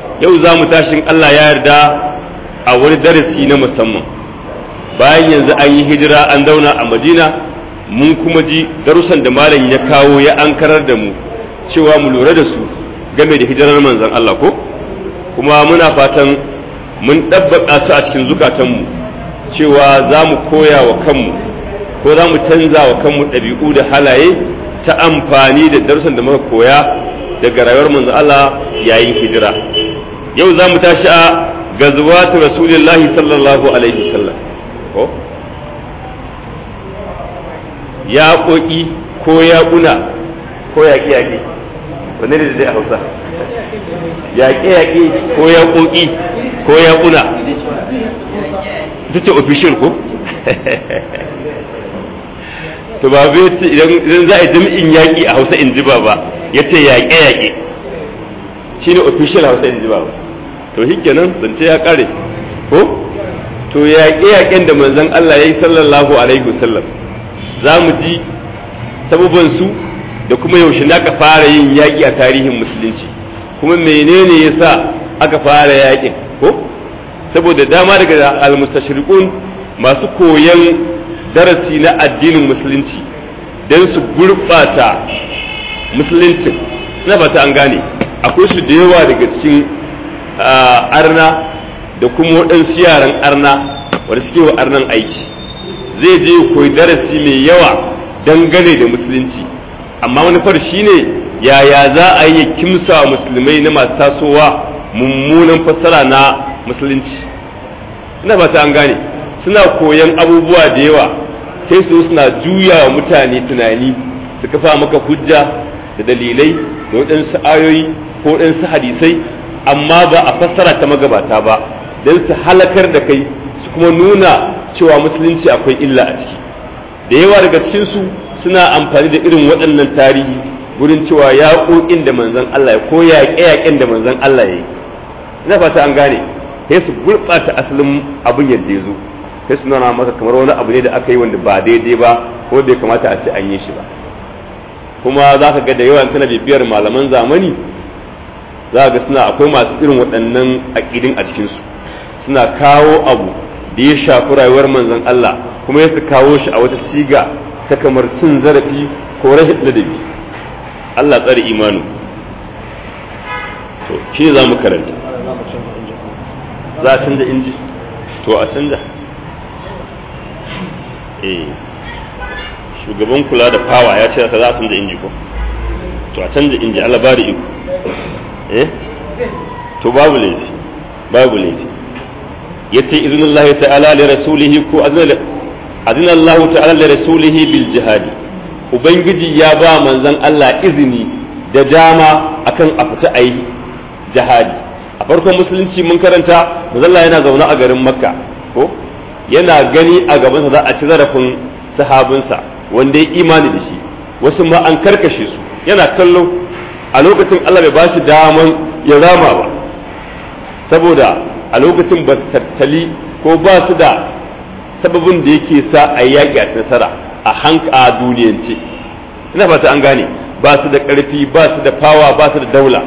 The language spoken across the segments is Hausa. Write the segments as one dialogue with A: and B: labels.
A: yau za mu tashin Allah ya yarda a wani darasi na musamman bayan yanzu an yi hijira an zauna a madina mun kuma ji darussan da malam ya kawo ya ankarar da mu cewa mu lura da su game da hijirar manzon Allah ko kuma muna fatan mun ɗabbaƙa su a cikin zukatanmu cewa za mu koya wa kanmu ko za mu canza wa kanmu ɗabi'u da halaye ta amfani da darussan da muka koya daga rayuwar manzon Allah yayin hijira yau za mu tashi a gazuwatu rasulillahi sallallahu alaihi wasallam ko ya ƙoƙi ko ya ƙuna ko ya ƙi yaƙi wanne ne da dai a hausa yaƙe yaƙe ko ya ƙoƙi ko ya ƙuna ita ce official ko to ba bai ce idan za a yi jami'in yaƙi a hausa in ji ba ba ya ce yaƙe yaƙe shi ne official hausa in ji ba ba to shi kenan zance ya ƙare ko to yaƙe yaƙen da manzon Allah ya yi sallallahu alaihi wasallam za mu ji sababansu da kuma yaushe ne aka fara yin yaƙi a tarihin musulunci kuma menene ya sa aka fara yaƙin ko saboda dama daga almustashriqun masu koyan darasi na addinin musulunci don su gurɓata musulunci na fata an gane akwai su da yawa daga cikin arna da kuma waɗansu yaran arna wanda suke wa arnan aiki zai je koyi darasi mai yawa dangane da musulunci amma manufar shine yaya za a yi kimsa musulmai na masu tasowa mummunan fassara na musulunci ina fata an gane suna koyan abubuwa da yawa sai su suna juya wa mutane tunani su kafa maka hujja da dalilai da waɗansu ayoyi ko waɗansu hadisai amma ba a fassara ta magabata ba don su halakar da kai su kuma nuna cewa musulunci akwai illa a ciki da yawa daga cikinsu suna amfani da irin waɗannan tarihi gurin cewa yaƙoƙin da manzon Allah ya ko yaƙe-yaƙen da manzon Allah ya yi ina fata an gane sai su gurɓata asalin abin yadda ya zo sai su nuna maka kamar wani abu ne da aka yi wanda ba daidai ba ko bai kamata a ce an yi shi ba kuma za ka ga da yawan tana bibiyar malaman zamani za ga suna akwai masu irin waɗannan aƙidin a cikinsu suna kawo abu da ya shafi rayuwar manzon Allah kuma ya su kawo shi a wata siga ta kamar cin zarafi ko rashin ladabi Allah tsare imanu to shi za mu karanta za a canza inji to a canza eh shugaban kula da fawa ya ce za a canza inji ko to a canza inji Allah ba da iko eh to babu laifi babu laifi yace iznullahi ta'ala li rasulihi ko azna Allah ta'ala li rasulihi bil jihadi ubangiji ya ba manzon Allah izini da dama akan a fita ayi jihadi a farkon musulunci mun karanta manzon Allah yana zaune a garin Makka ko yana gani a gabansa za a ci zarafin sahabinsa wanda ya imani da shi wasu ma an karkashe su yana kallo a lokacin Allah bai ba shi daman ya rama ba saboda a lokacin ba su tattali ko ba su da sababin da yake sa a yaƙi a nasara a hanka a duniyance ina fata an gane ba su da ƙarfi ba su da fawa ba su da daula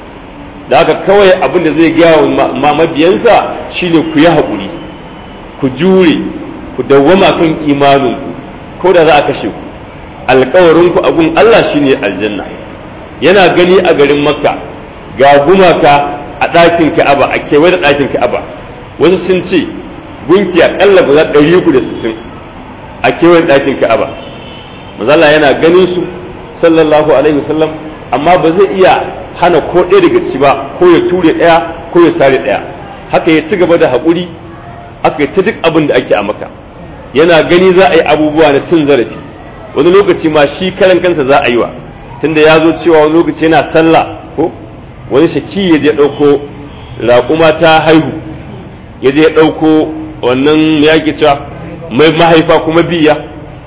A: da haka kawai abin da zai gaya wa mabiyansa shine ku yi haƙuri ku jure ku dawwama kan imaninku ko da za a kashe ku alkawarinku a gun Allah shine aljanna yana gani a garin makka ga gumaka a ɗakin ka'aba a kewaye da ɗakin ka'aba wasu sun ce gunki aƙalla guda ɗari uku da sittin a kewaye da ɗakin ka'aba mazala yana ganin su sallallahu alaihi wasallam amma ba zai iya hana ko ɗaya daga ciki ba ko ya ture ɗaya ko ya sare ɗaya haka ya ci gaba da haƙuri aka yi ta duk abin da ake a maka yana gani za a yi abubuwa na cin zarafi wani lokaci ma shi karan kansa za a yi wa tunda ya zo cewa wani lokaci yana sallah ko wani shaki ya je ɗauko raƙuma ta haihu ya je ɗauko wannan ya ke cewa mai mahaifa kuma biya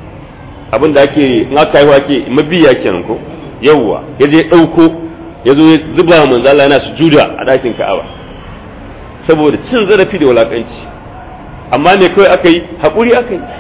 A: abin da ake in aka haihu ake mabiya kenan ko yawwa ya je ɗauko ya zo ya zuba manzala yana sujuda a ɗakin ka'aba saboda cin zarafi da wulaƙanci amma ne kawai aka yi haƙuri aka yi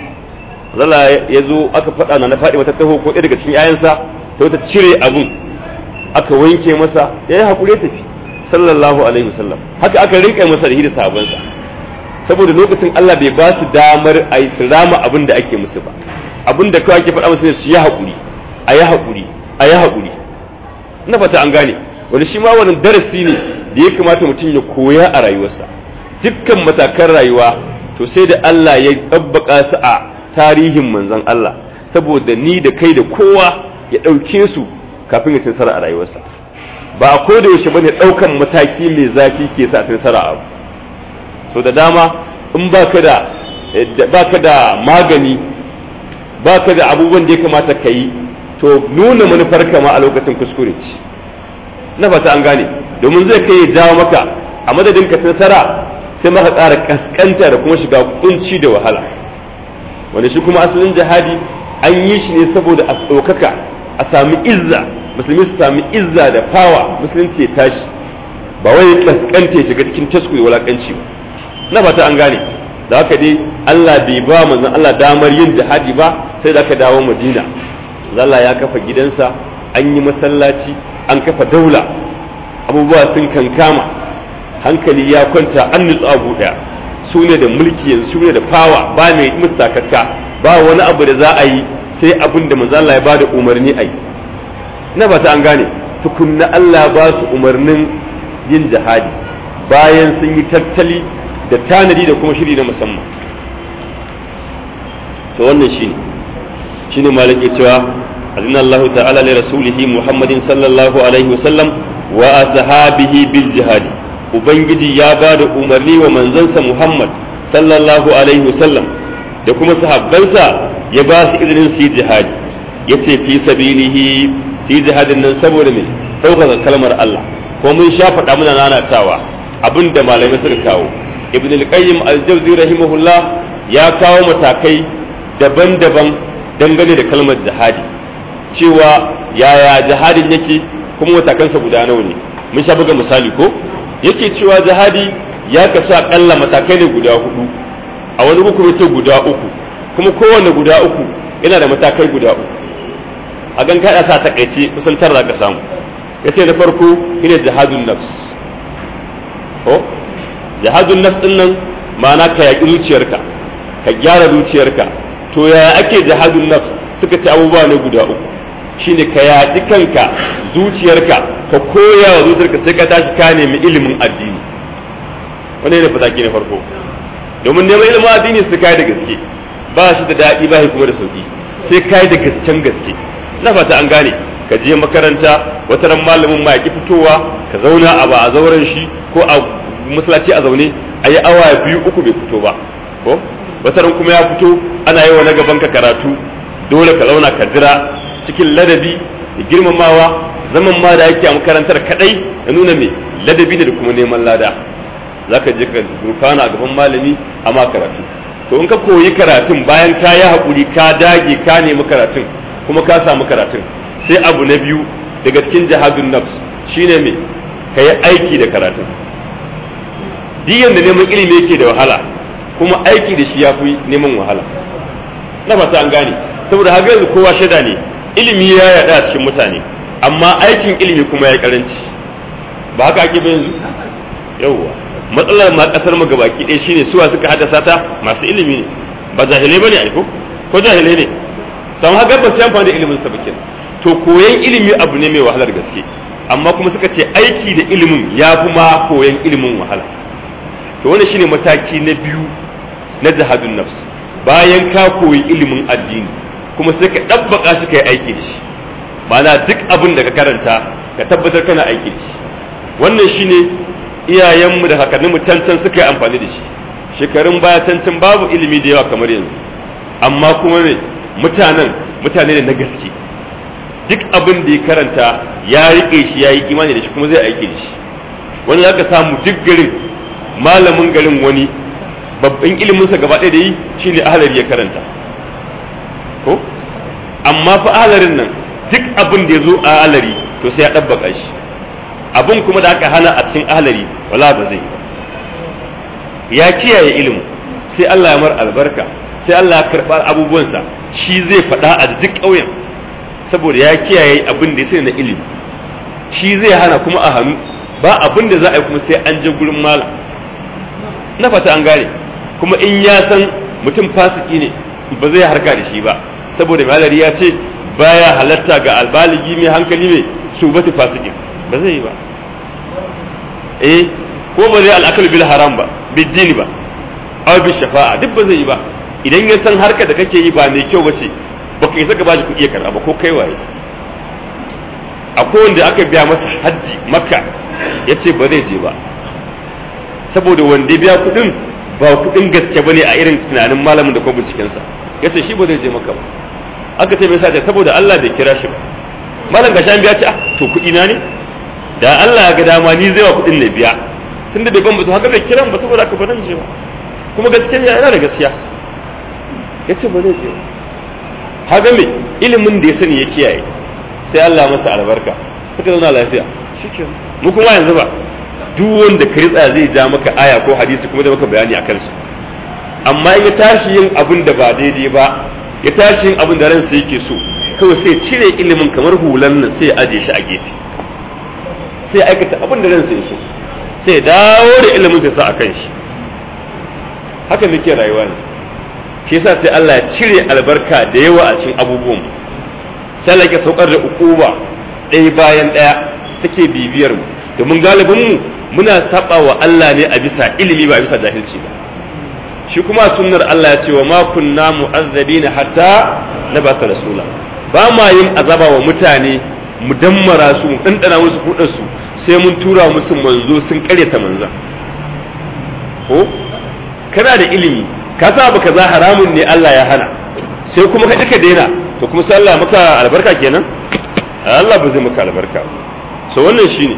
A: zala ya zo aka faɗa na na faɗi mata taho ko ɗaya daga cikin yayansa ta wata cire abun aka wanke masa ya yi haƙuri tafi sallallahu alaihi wasallam haka aka rinka masa da sahabansa saboda lokacin Allah bai ba su damar a yi su rama abin da ake musu ba abin da kawai ake faɗa musu ne su yi haƙuri a yi haƙuri a yi haƙuri ina fata an gane wani shi ma wani darasi ne da ya kamata mutum ya koya a rayuwarsa dukkan matakan rayuwa to sai da Allah ya ɗabbaka su a tarihin manzon Allah saboda ni da kai da kowa ya ɗauke su kafin ya ci nasara a rayuwarsa ba a ko da yaushe bane ɗaukan mataki mai zafi ke sa ci nasara abu so da dama in baka da baka da magani baka da abubuwan da ya kamata ka yi to nuna manufar kama a lokacin kuskure ce na fata an gane domin zai kai ya jawo maka a madadin ka nasara sai maka ƙara kaskanta da kuma shiga kunci da wahala wanda shi kuma asalin jihadi an yi shi ne saboda a ɗaukaka a sami izza musulmi su sami izza da fawa musulunci ya tashi ba wai kaskanta ya shiga cikin tasku da wulakanci ba na fata an gane da haka dai Allah bai ba manzon Allah damar yin jihadi ba sai da aka dawo Madina Allah ya kafa gidansa an yi masallaci an kafa daula abubuwa sun kankama hankali ya kwanta an nutsu abu daya su ne da mulki yanzu su ne da fawa ba mai mustakakka ba wani abu da za a yi sai abin da manzo Allah ya bada umarni a yi na ba ta an gane tukunna Allah ba su umarnin yin jihadi bayan sun yi tattali da tanadi da kuma shiri na musamman to wannan shine shine malaki cewa azina Allah ta'ala li rasulihi Muhammadin sallallahu alaihi wasallam wa ashabihi bil jihadi ubangiji ya ba da umarni wa manzansa Muhammad sallallahu alaihi wasallam da kuma sahabbansa ya ba su izinin su yi jihadi yace fi sabilihi su yi jihadin nan saboda me ɗaukaka kalmar Allah ko mun sha faɗa muna nanatawa abin da malamai suka kawo ibn al-qayyim al-jawzi rahimahullah ya kawo matakai daban-daban dangane da kalmar jihadi cewa yaya jihadin yake kuma matakansa guda nawa ne mun sha buga misali ko yake cewa jihadi ya kasu akalla matakai ne guda hudu a wani hukumi ce guda uku kuma kowanne guda uku yana da matakai guda uku a gan kaɗa sa takaice kusan tara ka samu yace na farko shine jihadun nafs ko jihadun nafs din nan ma'ana ka yaƙi zuciyarka ka gyara zuciyarka to yaya ake jihadun nafs suka ce abubuwa ne guda uku shine ka yaƙi kanka zuciyarka ka koya wa zuciyarka sai ka tashi ka nemi ilimin addini wani ne fataki na farko domin neman ilimin addini su kai da gaske ba shi da daɗi ba shi kuma da sauƙi sai kai da gasken gaske na fata an gane ka je makaranta wata ran malamin ma ya fitowa ka zauna a ba a zauren shi ko a masallaci a zaune a yi awa biyu uku bai fito ba ko wata ran kuma ya fito ana yi wa na gaban ka karatu dole ka zauna ka jira cikin ladabi da girmamawa zaman ma da yake a makarantar kadai da nuna me ladabi ne da kuma neman lada zaka je ka gurfana a gaban malami a ma karatu to in ka koyi karatun bayan ka yi haƙuri ka dage ka nemi karatun kuma ka samu karatun sai abu na biyu daga cikin jihadun nafs shine me ka yi aiki da karatun diyan da neman ilimi yake da wahala kuma aiki da shi ya fi neman wahala na fata an gane saboda haka yanzu kowa shaida ne ilimi ya yada a cikin mutane amma aikin ilimi kuma ya karanci ba haka ake yanzu yawwa matsalar ma kasar mu gabaki ɗaya shine suwa suka haddasa ta masu ilimi ne ba jahilai bane aiko ko jahilai ne don haka ba sai amfani da ilimin sa bakin to koyan ilimi abu ne mai wahalar gaske amma kuma suka ce aiki da ilimin ya fi ma koyan ilimin wahala to wannan shine mataki na biyu na jihadun nafs bayan ka koyi ilimin addini kuma sai ka ɗabbaka shi ka yi aiki da shi ma'ana duk abin da ka karanta ka tabbatar kana aiki da shi wannan shine iyayenmu da kakanninmu can can suka yi amfani da shi shekarun baya can can babu ilimi da yawa kamar yanzu amma kuma ne mutanen mutane ne na gaske duk abin da ya karanta ya riƙe shi ya yi imani da shi kuma zai aiki da shi wani za ka samu duk garin malamin garin wani babban iliminsa gaba ɗaya da yi shine ahalari ya karanta ko amma fa ahalarin nan duk abin da ya zo a ahalari to sai ya ɗabbaka shi abin kuma da aka hana a cikin ahalari wala ba zai ya kiyaye ilimin sai Allah ya mar albarka sai Allah ya karɓa abubuwansa shi zai faɗa a duk ƙauyen saboda ya kiyaye abin da ya sani na ilimi shi zai hana kuma a hannu ba abin da za a yi kuma sai an je gurin malam na fata an gane kuma in ya san mutum fasiki ne ba zai harka da shi ba saboda malari ya ce baya halatta ga albaligi mai hankali mai subati fasikin ba zai yi ba eh ko ba zai al'akal bil haram ba biddini ba aw bil shafa'a duk ba zai yi ba idan ya san harka da kake yi ba mai kyau bace baka isa ka bashi kuɗi ya karɓa ba ko kai waye akwai wanda aka biya masa hajji makka ya ce ba zai je ba saboda wanda ya biya kuɗin ba kuɗin gaske ba ne a irin tunanin malamin da kuma bincikensa ya ce shi ba zai je maka ba aka ce mai sa saboda Allah bai kira shi ba malam gashi an biya ce ah to kuɗi na ne da Allah ya ga dama ni zai wa kuɗin na biya tunda bai ban ba haka bai kiran ba saboda haka ba nan je ba kuma gaskiya yana da gaskiya ya ce ba zai je ba haka me ilimin da ya sani ya kiyaye sai Allah masa albarka suka zauna lafiya shike mu kuma yanzu ba duk wanda ka ritsa zai ja maka aya ko hadisi kuma da maka bayani a kansu amma in ya tashi yin abin da ba daidai ba ya tashi yin abin da ransa yake so kawai sai cire ilimin kamar hulan nan sai ya aje shi a gefe sai ya aikata abin da ransa ya so sai ya dawo da ilimin sai sa a kan shi haka muke rayuwa ne shi yasa sai Allah ya cire albarka da yawa a cikin abubuwan sai Allah ya saukar da ukuba ɗaya bayan ɗaya take bibiyar mu domin galibin mu muna saba wa Allah ne a bisa ilimi ba a bisa jahilci ba shi kuma sunnar Allah ya ce wa ma kunna mu'azzabina hatta nabata rasula ba ma yin azaba wa mutane mu dammara su mu dandana musu kudin su sai mun tura musu manzo sun karyata manzan ko kana da ilimi ka sa abu kaza haramun ne Allah ya hana sai kuma ka duka daina to kuma sai Allah maka albarka kenan Allah ba zai maka albarka so wannan shine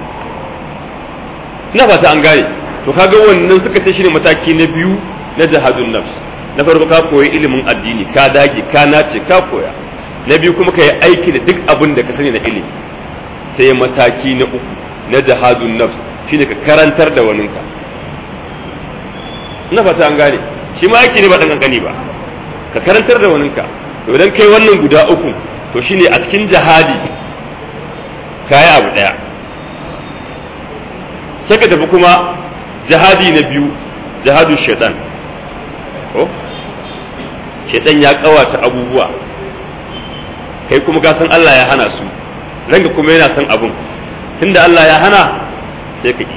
A: ina fata an gane to kaga wannan suka ce shine mataki na biyu na jihadun nafs na farko ka koyi ilimin addini ka dage ka nace ka koya na biyu kuma ka yi aiki da duk abin da ka sani na ilimi sai mataki na uku na jihadun nafs shine ka karantar da waninka ina fata an gane shi ma aiki ne ba dan kankani ba ka karantar da waninka to idan kai wannan guda uku to shine a cikin jihadi kayi abu daya sai ka tafi kuma jihadi na biyu jihadun shaitan ko shaitan ya kawata abubuwa kai kuma ka san Allah ya hana su ranka kuma yana son abun tunda Allah ya hana sai ka ki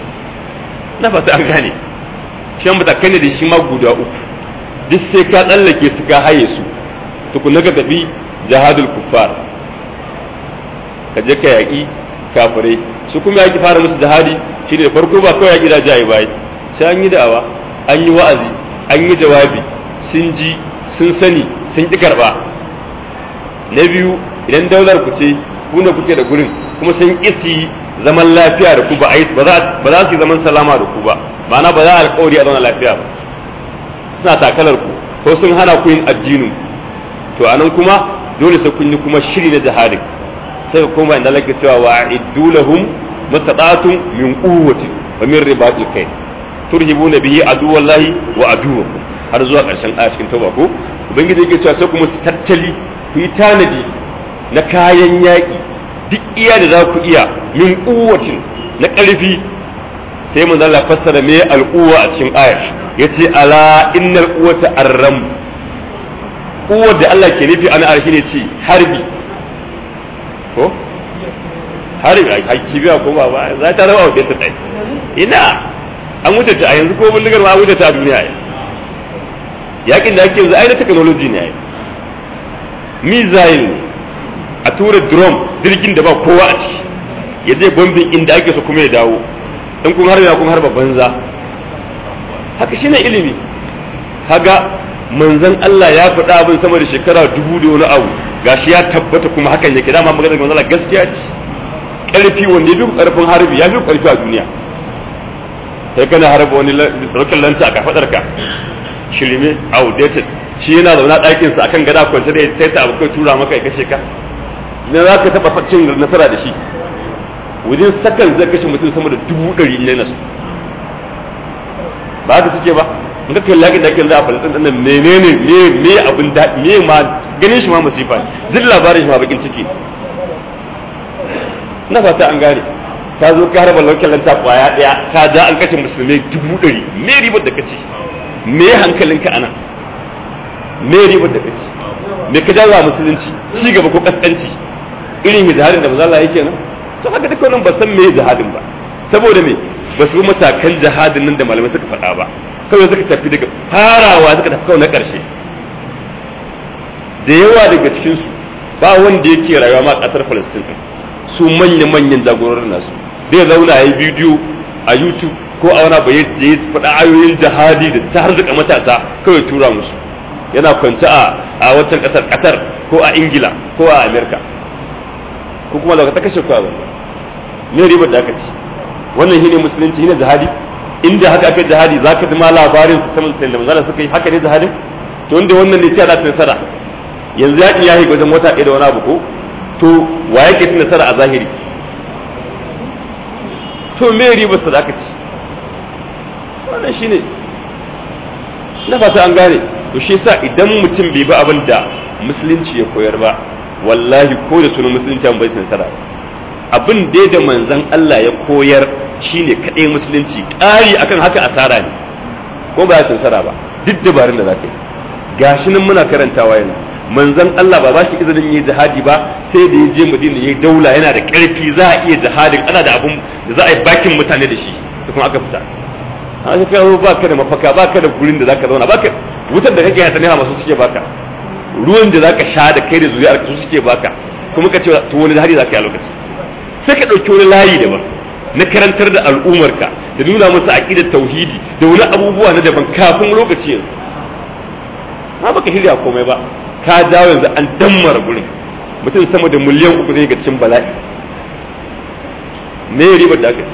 A: na fata an gane shan matakai ne da shi ma guda uku duk sai ka tsallake su ka haye su tukuna ka tafi jihadul kuffar ka je ka yaƙi kafirai su kuma yaƙi fara musu jihadi shi ne da farko ba kawai yaƙi da jayi bai sai an yi da'awa an yi wa'azi an yi jawabi sun ji sun sani sun ƙi karɓa na biyu idan daular ku ce ku ne kuke da gurin kuma sun ƙi zaman lafiya da ku ba ba za su yi zaman salama da ku ba ma'ana ba za a alƙawari a zauna lafiya ba suna takalar ku ko sun hana ku yin addinin to anan kuma dole sai kun yi kuma shiri na jihadin sai kuma inda lake cewa wa iddu lahum mastata'tum min quwwati wa min ribatil kayl turhibuna bihi aduwallahi wa aduwakum har zuwa karshen aya cikin tauba ko ubangiji yake cewa sai kuma su tattali ku yi tanadi na kayan yaƙi duk iya da za ku iya min quwwatin na ƙarfi sai mun Allah fassara me al'uwa a cikin ayar yace ala innal quwwata arram quwwar da Allah ke nufi ana arshi ne ce harbi ko harbi a kibiya ko ba ba za ta rawa wajen ta tsaye ina an wuce ta a yanzu ko bindigar ma an wuce ta a duniya ya yakin da ake yanzu ai na technology ne ai missile a tura drone jirgin da ba kowa a ciki ya zai bombin inda ake so kuma ya dawo in kun harba kun harba banza haka shine ilimi kaga manzon Allah ya faɗa abin sama da shekara dubu da wani abu gashi ya tabbata kuma hakan yake dama magana manzon Allah gaskiya ce ƙarfi wanda ya fi ƙarfin harbi ya fi ƙarfi a duniya sai kana harba wani rokin lanta a kafadar ka shirme outdated shi yana zaune ɗakin sa akan gada kwance da sai ta abu kai tura maka ya kashe ka ina za ka taɓa cin nasara da shi wajen sakan zai kashe mutum sama da dubu ɗari in yana su ba haka suke ba in ka kalli yakin da ake za a falastin ɗin nan menene me me abin daɗi me ma ganin shi ma masifa duk labarin shi ma bakin ciki na fata an gane ka zo ka harba lokacin lanta kwaya daya ka ja an kashe musulmai dubu ɗari me ribar da kace me hankalinka ana me ribar da kace me ka jawo musulunci ci gaba ko kaskanci irin jihadin da manzo Allah yake nan so haka duka wannan ba san me jihadin ba saboda me ba su matakan jihadin nan da malamai suka faɗa ba kawai suka tafi daga farawa suka tafi kawai na ƙarshe da yawa daga cikinsu ba wanda yake rayuwa ma ƙasar Palestine su manya-manyan jagororin nasu zai zauna ya yi bidiyo a YouTube ko a wani bayan ya faɗa ayoyin jihadi da ta harzuka matasa kawai tura musu yana kwance a a watan ƙasar Qatar ko a Ingila ko a Amerika ko kuma daga ta kashe kwa ne ribar da aka ci wannan shine musulunci shine jihadi inda haka aka jihadi zaka ji ma labarin su ta musulunci da manzala suka yi haka ne jihadin to inda wannan ne ta da nasara yanzu yaƙi ya wajen wata ɗaya da wani abu ko to wa yake cin nasara a zahiri to me ribar sa da aka ci wannan shine na fata an gane to shi yasa idan mutum bai bi abin da musulunci ya koyar ba wallahi ko da sunan musulunci an bai nasara abin dai da manzon Allah ya koyar shine kadai musulunci ƙari akan haka asara ne ko ba ya nasara ba duk dabarun da zaka yi gashi nan muna karantawa yanzu manzon Allah ba ba shi izinin yi jihadi ba sai da ya je Madina yayi daula yana da ƙarfi za a iya jihadin ana da abun da za a yi bakin mutane da shi to kuma aka fita haka kai ba ka da mafaka ba ka da gurin da zaka zauna ba ka wutar da kake hata ne masu suke baka ruwan da zaka sha da kai da zuriyar su suke baka kuma ka ce to wani hari zaka yi a lokaci sai ka dauki wani layi daban na karantar da al'umarka da nuna musu aqidar tauhidi da wani abubuwa na daban kafin lokaci yanzu ma baka shirya komai ba ka dawo yanzu an dammara gurin mutum sama da miliyan uku zai ga cikin bala'i me ribar da aka ci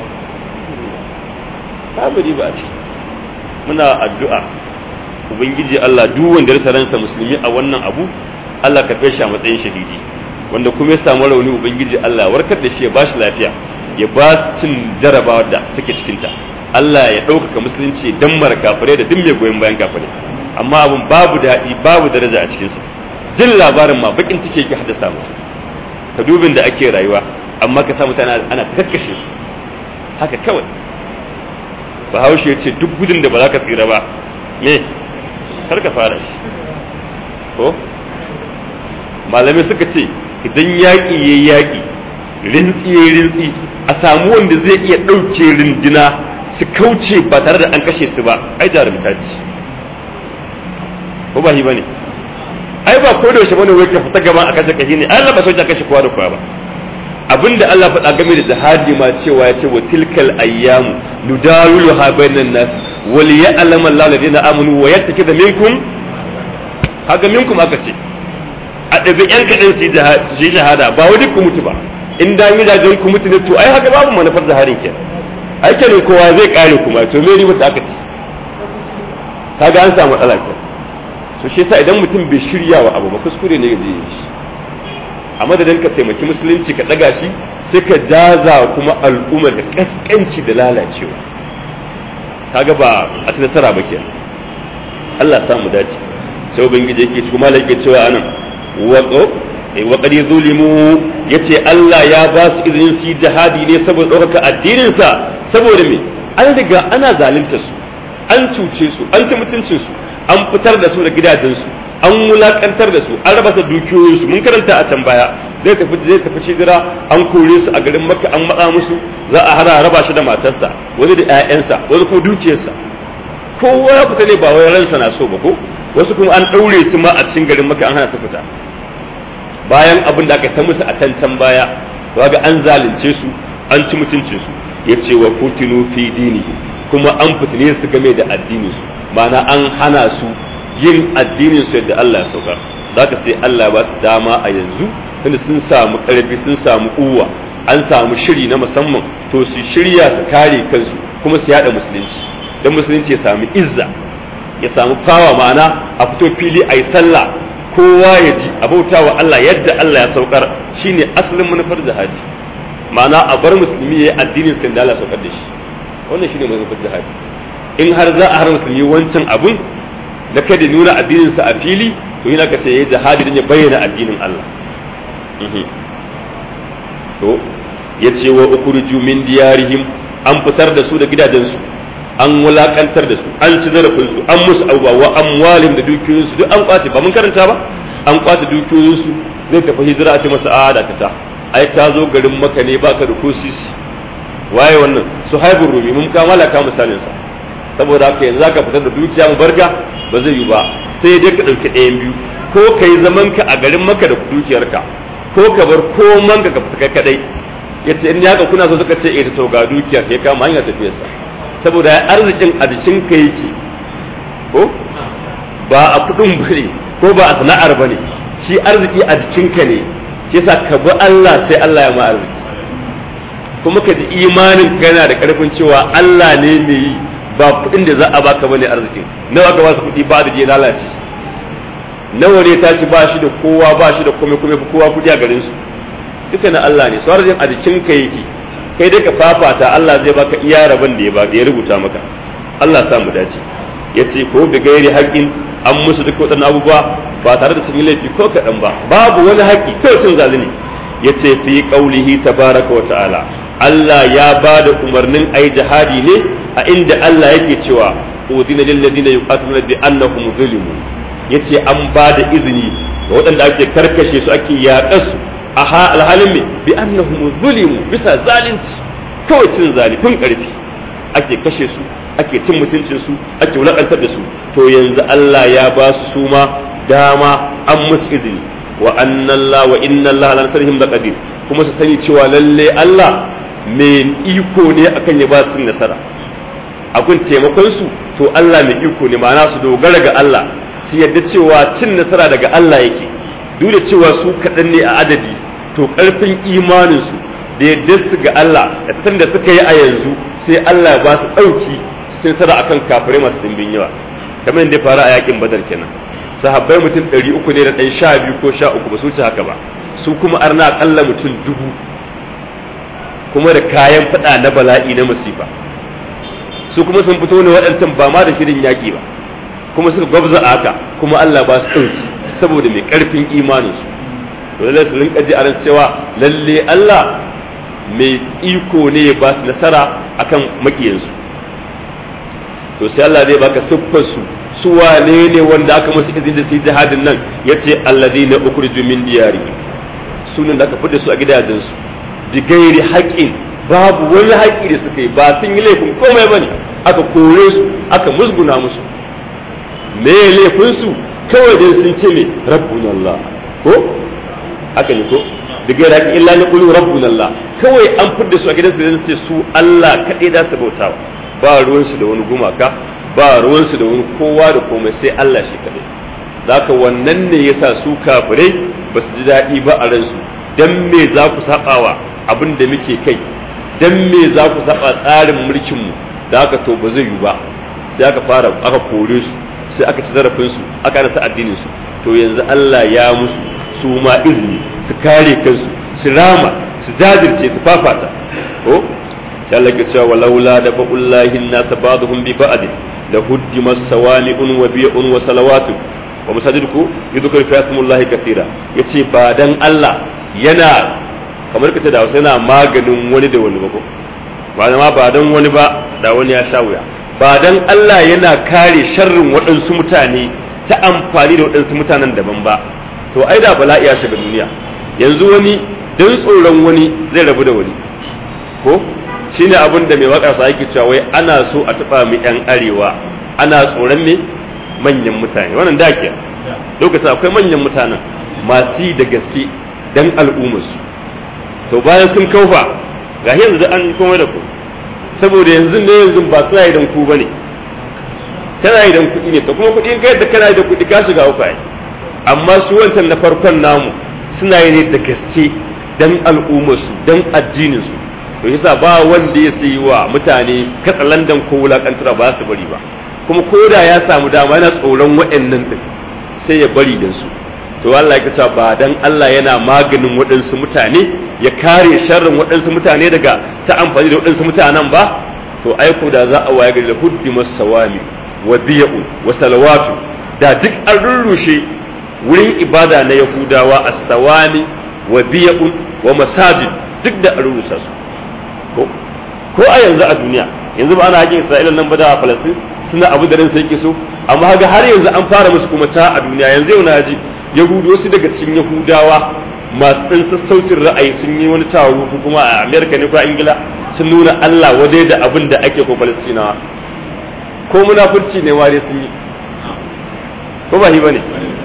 A: babu riba a ciki muna addu'a ubangiji Allah duk wanda ya ransa musulmi a wannan abu Allah ka shi a matsayin shahidi wanda kuma ya samu rauni ubangiji Allah warkar da shi ya bashi lafiya ya ba su cin jarabawa da suke cikinta Allah ya ɗaukaka musulunci dan mara kafirai da duk mai goyon bayan kafirai amma abin babu daɗi babu daraja a cikinsa jin labarin ma bakin ciki yake haddasa mu ka dubin da ake rayuwa amma ka sa mutane ana kakkashe su haka kawai bahaushe ya ce duk gudun da ba za ka tsira ba me kar ka fara shi ko malamai suka ce idan yaƙi ya yaƙi rintsi ya rintsi a samu wanda zai iya ɗauke rindina su kauce ba tare da an kashe su ba ai jarumta ce ko ba shi bane ai ba ko da yaushe bane wai ka fita gaban a kashe kashi ne Allah ba so ta kashe kowa da kowa ba abinda Allah faɗa game da jihadi ma cewa ya ce wa tilkal ayyamu nudawiluha bainan nas wal ya'lamu Allahu alladhina amanu wa yattakhidha minkum haka minkum aka ce a ɗabi yan kaɗan su yi shahada ba wani ku mutu ba in da gidajen ku mutu ne to ai haka babu manufar zaharin kenan ai kenan kowa zai kare kuma to me riba da aka ce kaga an samu matsala kenan to shi yasa idan mutum bai shirya wa abu ba kuskure ne zai yi shi a madadin ka taimaki musulunci ka daga shi sai ka jaza kuma al'umma da kaskanci da lalacewa kaga ba a ci nasara ba kenan Allah ya samu dace sai ubangiji yake kuma yake cewa anan wa wa qad zulimu yace Allah ya ba su izinin su yi jihadi ne saboda ɗaukaka addinin sa saboda me an riga ana zalunta su an cuce su an ci mutuncin su an fitar da su da gidajensu an wulakantar da su an raba su dukiyoyinsu mun karanta a can baya zai tafi zai tafi shidira an kore su a garin makka an matsa musu za a hana raba shi da matarsa wani da ƴaƴansa wani kuma dukiyarsa kowa ya fita ne ba wai ransa na so ba ko wasu kuma an ɗaure su ma a cikin garin makka an hana su fita bayan abin da aka ta musu a can can baya ga an zalunce su an ci mutuncin su yace wa futinu fi dinihi kuma an fitine su game da addinin su ma'ana an hana su yin addinin su yadda Allah ya saukar zaka sai Allah ba su dama a yanzu tunda sun samu karfi sun samu uwa an samu shiri na musamman to su shirya su kare kansu kuma su yada musulunci dan musulunci ya samu izza ya samu fawa ma'ana a fito fili a yi sallah kowa ya ji a bauta wa Allah yadda Allah ya saukar shine asalin manufar jihadi ma'ana a bar musulmi ya yi addinin sa da Allah saukar da shi wannan shine manufar jihadi in har za a har musulmi wancan abun da kada nuna addininsa a fili to yana ka ce ya jihadi don ya bayyana addinin Allah to yace wa ukhruju min diyarihim an fitar da su da gidajensu an wulakantar da su an ci zarafin su an musu abubuwa wa amwalihim da dukiyoyinsu duk an kwace ba mun karanta ba an kwace dukiyoyinsu zai tafi hijira a ce masa a da ta ai ka zo garin maka ne baka da kosisi waye wannan su haibun rumi mun kamala ka misalin sa saboda haka yanzu zaka fitar da dukiya mu barka ba zai yi ba sai dai ka dauki ɗayan biyu ko ka yi zaman ka a garin maka da dukiyarka ko ka bar koman ka fita kai kadai yace in ya ga kuna so suka ce eh to ga dukiyar kai kama hanya tafiyarsa saboda arzikin a jikin ka yake ko ba a kudin bane ko ba a sana'ar bane shi arziki a jikinka ne yasa ka bi Allah sai Allah ya ma arziki kuma ka ji imanin kana da karfin cewa Allah ne mai yi ba kudin da za a baka bane arzikin nawa ka basu kudi ba da je lalace nawa ne tashi ba shi da kowa ba shi da komai komai kowa kudi a garin su duka na Allah ne sauran a jikinka yake kai dai ka fafata Allah zai baka iya rabon da ya ba ya rubuta maka Allah sa mu dace yace ko bi gairi haƙin an musu duk waɗannan abubuwa ba tare da sun yi laifi ko kaɗan ba babu wani haƙi kawai cin zalimi ya ce fi ƙaulihi tabaraka wa ta'ala Allah ya ba da umarnin ai jihadi ne a inda Allah yake cewa udina lil ladina yuqatiluna bi annahum zulimu yace an ba da izini ga waɗanda ake karkashe su ake yaƙar su a alhalin me bi annahum zulimu bisa zalunci kawai cin zalifin ƙarfi ake kashe su ake cin mutuncin su ake wulakantar da su to yanzu Allah ya ba su suma dama an musu izini wa annalla wa inna Allah la nasarhim da qadir kuma su sani cewa lalle Allah mai iko ne akan ya ba su nasara akun taimakon su to Allah mai iko ne ma'ana su dogara ga Allah su yadda cewa cin nasara daga Allah yake duk da cewa su kaɗan ne a adadi to ƙarfin imanin su da yadda su ga Allah da tattalin da suka yi a yanzu sai Allah ba su ɗauki su nasara akan kafirai masu ɗimbin yawa kamar yadda ya faru a yakin badar kenan sahabbai mutum ɗari uku ne da ɗan sha biyu ko sha uku ba su wuce haka ba su kuma arna aƙalla mutum dubu kuma da kayan faɗa na bala'i na masifa su kuma sun fito ne waɗancan ba ma da shirin yaƙi ba kuma suka gwabza a haka kuma Allah ba su ɗauki saboda mai ƙarfin imaninsu to lallai su rinka ji a ran cewa lalle Allah mai iko ne ya ba su nasara akan maƙiyansu to sai Allah zai baka siffar su su wane ne wanda aka musu izini da su jihadin nan yace alladina ukhriju min diyari sunan da aka fita su a gidajensu bi gairi haƙin babu wani haƙi da suka yi ba sun yi laifin komai bane aka kore su aka musguna musu me laifin su kawai dai sun ce me rabbuna Allah ko haka ne ko bi gairi haƙin illa ni qulu rabbuna Allah kawai an fita su a gidansu da su ce su Allah kadai da su bautawa ba ruwansu da wani gumaka ba ruwansu da wani kowa da komai sai Allah shi kadai zaka wannan ne yasa su kafirai ba su ji daɗi ba a ransu dan me za ku saɓawa abin da muke kai dan me za ku saba tsarin mulkin mu da haka to ba zai yi ba sai aka fara aka kore su sai aka ci zarafin su aka rasa addinin su to yanzu Allah ya musu su ma izini su kare kansu su rama su jajirce su fafata ko sai Allah ke cewa walaula da ba'ullahi an-nas ba'dhum bi ba'd la huddimat sawami'un wa bi'un wa salawatun wa masajiduku yudhkuru fi ismullahi katira yace ba dan Allah yana kamar kace da Hausa yana maganin wani da wani ba ko ba ma ba dan wani ba da wani ya sha wuya ba dan Allah yana kare sharrin waɗansu mutane ta amfani da waɗansu mutanen daban ba to ai da bala'i ya shiga duniya yanzu wani dan tsoron wani zai rabu da wani ko shine abin da mai waƙarsa yake cewa wai ana so a taɓa mu yan arewa ana tsoron me manyan mutane wannan da ke lokacin akwai manyan mutanen masu da gaske dan al'ummarsu to bayan sun kaufa ga yanzu da an komai da ku saboda yanzu ne yanzu ba suna yi dan ku bane kana yi dan kuɗi ne to kuma kuɗi in kai da kana yi da kuɗi ka shiga uku ai amma su wancan na farkon namu suna yi ne da gaske dan al'ummarsu dan addininsu to yasa ba wanda ya sayi wa mutane katsalandan ko wulakantura ba su bari ba kuma ko da ya samu dama yana tsoron waɗannan din sai ya bari da su to Allah ya cewa ba dan Allah yana maganin waɗansu mutane ya kare sharrin waɗansu mutane daga ta amfani da waɗansu mutanen ba to aiko da za a waye gari da huddimas sawami wa biya'u wa salawatu da duk an rurrushe wurin ibada na yahudawa as-sawami wa biya'u wa masajid duk da an rusa su ko ko a yanzu a duniya yanzu ba ana hakin isra'ila nan ba da falastin suna abu da ransa yake so amma ga har yanzu an fara musu kuma ta a duniya yanzu yau na ji yahudu wasu daga cikin yahudawa masu ɗan sassaucin ra'ayi sun yi wani taro ko kuma a amerika ne ko a ingila sun nuna allah wadai da abin da ake ko falastinawa ko munafurci ne ware sun yi ko ba shi ba ne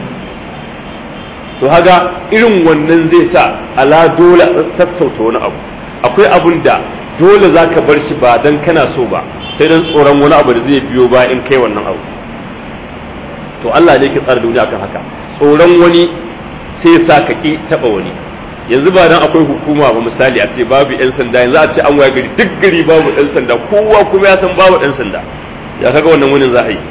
A: to haga irin wannan zai sa ala dole sassauta wani abu akwai abun da dole za ka bar shi ba don kana so ba sai don tsoron wani abu da zai biyo ba in kai wannan abu to Allah ne ke tsara duniya kan haka tsoron wani sai sa ka ki taba wani yanzu ba dan akwai hukuma ba misali a ce babu yan sanda yanzu a ce an waya gari duk gari babu dan sanda kowa kuma ya san babu dan sanda ya kaga wannan wunin za a yi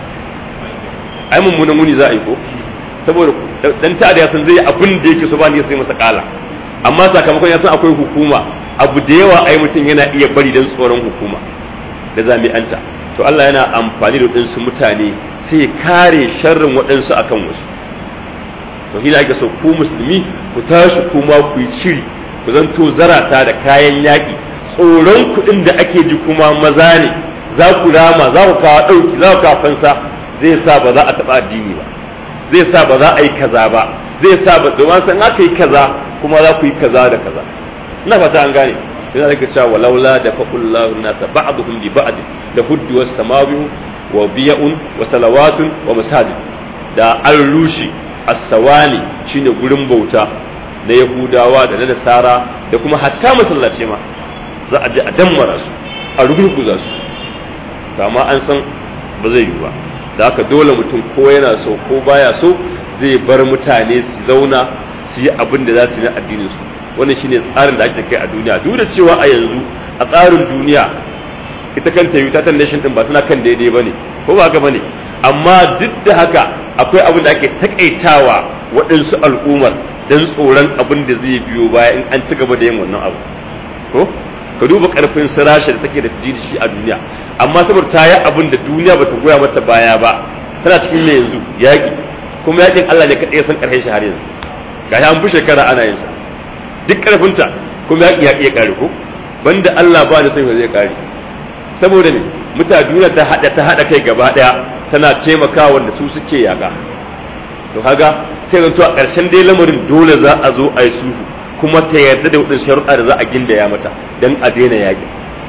A: ai mummunan wuni za a yi ko saboda dan ta'ada ya san zai abin da yake so ba ne sai masa kala amma sakamakon ya san akwai hukuma abu da yawa ai mutum yana iya bari dan tsoron hukuma da jami'anta to Allah yana amfani da waɗansu mutane sai ya kare sharrin waɗansu akan wasu to hina ake so ku musulmi ku tashi kuma ku yi shiri ku zanto zarata da kayan yaƙi tsoron kuɗin da ake ji kuma maza ne za ku rama za ku kawo ɗauki za ku kawo fansa zai sa ba za a taɓa addini ba zai sa ba za a yi kaza ba zai sa ba domin san aka yi kaza kuma za ku yi kaza da kaza ina fata an gane sai za ka cewa walaula da faqullahu nasa ba'dhum bi ba'd da huddu was samawi wa biya'un wa salawatun wa masajid da an rushe as-sawani shine gurin bauta na yahudawa da na nasara da kuma hatta masallaci ma za a je a dammara su a rugurguza su kama an san ba zai yi ba da haka dole mutum ko yana so ko baya so zai bar mutane su zauna su yi abin da za su yi na addinin su wannan shine tsarin da ake kai a duniya duk da cewa a yanzu a tsarin duniya ita kanta United Nation din ba tana kan daidai bane ko ba haka bane amma duk da haka akwai abin da ake takaitawa waɗansu al'ummar don tsoron abin da zai biyo baya in an ci gaba da yin wannan abu ko ka duba karfin sirasha da take da shi a duniya amma saboda ta yi abin da duniya bata goya mata baya ba tana cikin ne yanzu yaƙi kuma yaƙin Allah ne kaɗai san ƙarshen shi har yanzu ga an fi shekara ana yin sa duk ƙarfinta kuma yaƙi ya iya ƙare ko banda Allah ba da sai zai ƙare saboda ne mutane duniya ta haɗa ta haɗa kai gaba ɗaya tana taimakawa wanda su suke yaƙa to kaga sai zanto a ƙarshen dai lamarin dole za a zo a yi sulhu kuma ta yarda da waɗansu sharuɗa da za a gindaya mata don a daina yaƙi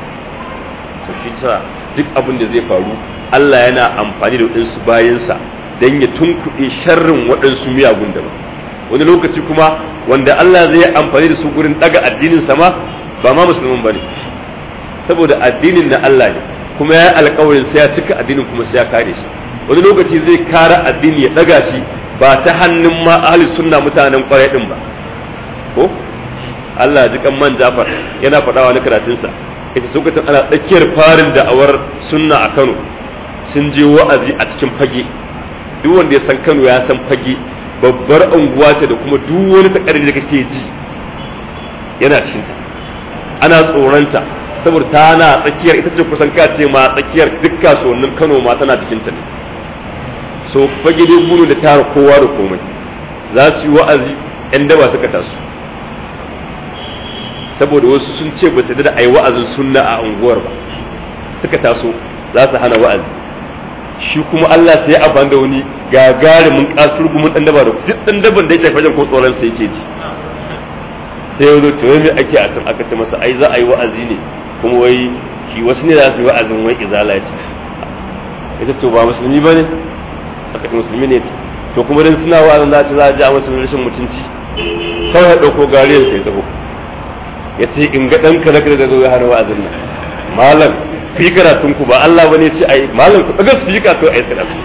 A: to shi sa duk abin da zai faru Allah yana amfani da waɗansu bayansa don ya tunkuɗe sharrin waɗansu miyagun daban wani lokaci kuma wanda Allah zai yi amfani da su gurin ɗaga addinin sama ba ma musulmin ba ne saboda addinin na Allah ne kuma ya yi alkawarin sai ya cika addinin kuma sai ya kare shi wani lokaci zai kara addini ya ɗaga shi ba ta hannun ma ahli sunna mutanen kwarai ɗin ba ko Allah ji kan man Jafar yana faɗawa na karatunsa ita lokacin ana tsakiyar farin da'awar sunna a Kano sun je wa'azi a cikin fage duk wanda ya san Kano ya san fage babbar unguwa ce da kuma duk wani takardi da kake ji yana cikin ta ana tsoronta saboda ta na tsakiyar ita ce kusan ka ce ma tsakiyar duk kasuwannin Kano ma tana cikin ta ne so fage dai gudu da tara kowa da komai za su yi wa'azi yan daba suka taso saboda wasu sun ce ba su da a yi wa'azin sunna a unguwar ba suka taso za su hana wa'azi shi kuma Allah sai ya amfani da wani gagarumin kasur gumin dan daba da duk dan daban da yake fajen ko tsoron sai yake ji sai ya zo ce wai me ake a can aka ce masa ai za a yi wa'azi ne kuma wai shi wasu ne za su yi wa'azin wai izala ya ce ita to ba musulmi ba ne aka ce musulmi ne to kuma dan suna wa'azin za a ce za a ji a musulmi rashin mutunci kawai ya ɗauko gariyar sai ya taho ya ce in ga ɗanka na da zo ya hana wa'azin nan malam fi karatun ku ba Allah bane ce ai malam ku daga su fi karatu ai karatu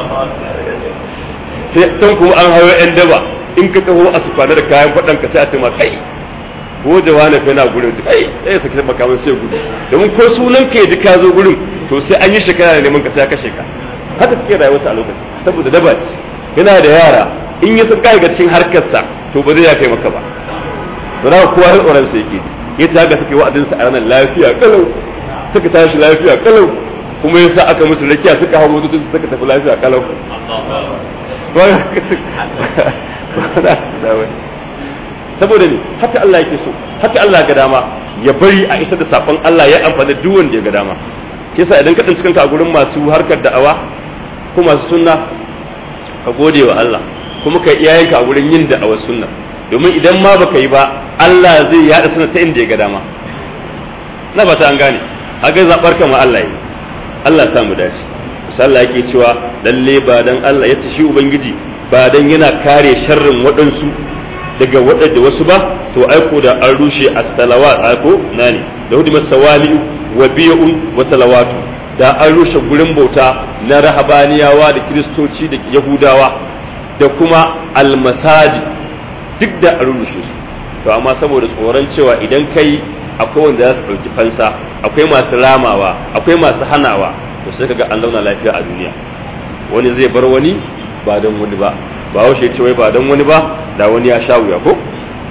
A: sai tan kuma an hawo yan daba in ka taho a su kwana da kayan faɗan ka sai a ce ma kai ko jawana fa yana gurin kai sai saki sai makaman sai gudu domin ko sunan ka ji ka zo gurin to sai an yi shekara da neman ka sai ya kashe ka haka suke rayuwarsa a lokacin saboda daba ce yana da yara in ya san kai ga cikin harkarsa to ba zai ya kai maka ba to da kowa ya tsoron sa yake ya ta ga suke wa'adin sa a ranar lafiya kalau suka tashi lafiya kalau kuma yasa aka musu rakiya suka hawo motocin suka tafi lafiya kalau ba ka ci ba za su da wani saboda ne haka Allah yake so haka Allah ga dama ya bari a isa da sakon Allah ya amfani duk wanda ya ga dama yasa idan ka tsinci kanka a gurin masu harkar da'awa ko masu sunna ka gode wa Allah kuma ka iyayenka a gurin yin da'awar sunna domin idan ma baka yi ba Allah zai yada sunna ta inda ya ga dama na ba ta an gane haka zabar kama Allah yi Allah ya samu dace Allah yake cewa lalle ba dan Allah ya ce shi ubangiji ba dan yana kare sharrin waɗansu daga waɗanda wasu ba to aiko da an rushe as-salawat aiko nani da hudu masawali wa biyun wa salawatu da an rushe gurin bauta na rahabaniyawa da kiristoci da yahudawa da kuma almasajid duk da an rushe su to amma saboda tsoron cewa idan kai akwai wanda za su ɗauki fansa akwai masu ramawa akwai masu hanawa to sai kaga an zauna lafiya a duniya wani zai bar wani ba don wani ba ba haushe ce wai ba don wani ba da wani ya sha wuya ko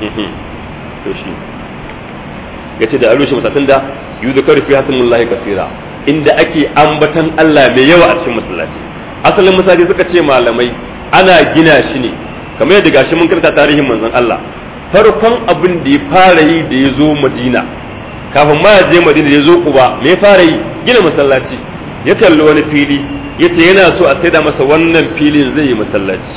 A: to shi ya ce da alushe masatun da yi da karfi hasmullahi kasira inda ake ambatan Allah mai yawa a cikin masallaci asalin masallaci suka ce malamai ana gina shi ne kamar yadda gashi mun karanta tarihin manzon Allah farkon abin da ya fara yi da ya zo Madina kafin ma ya je Madina ya zo Quba me ya fara yi gina masallaci ya kalli wani fili ya ce yana so a saida masa wannan filin zai yi masallaci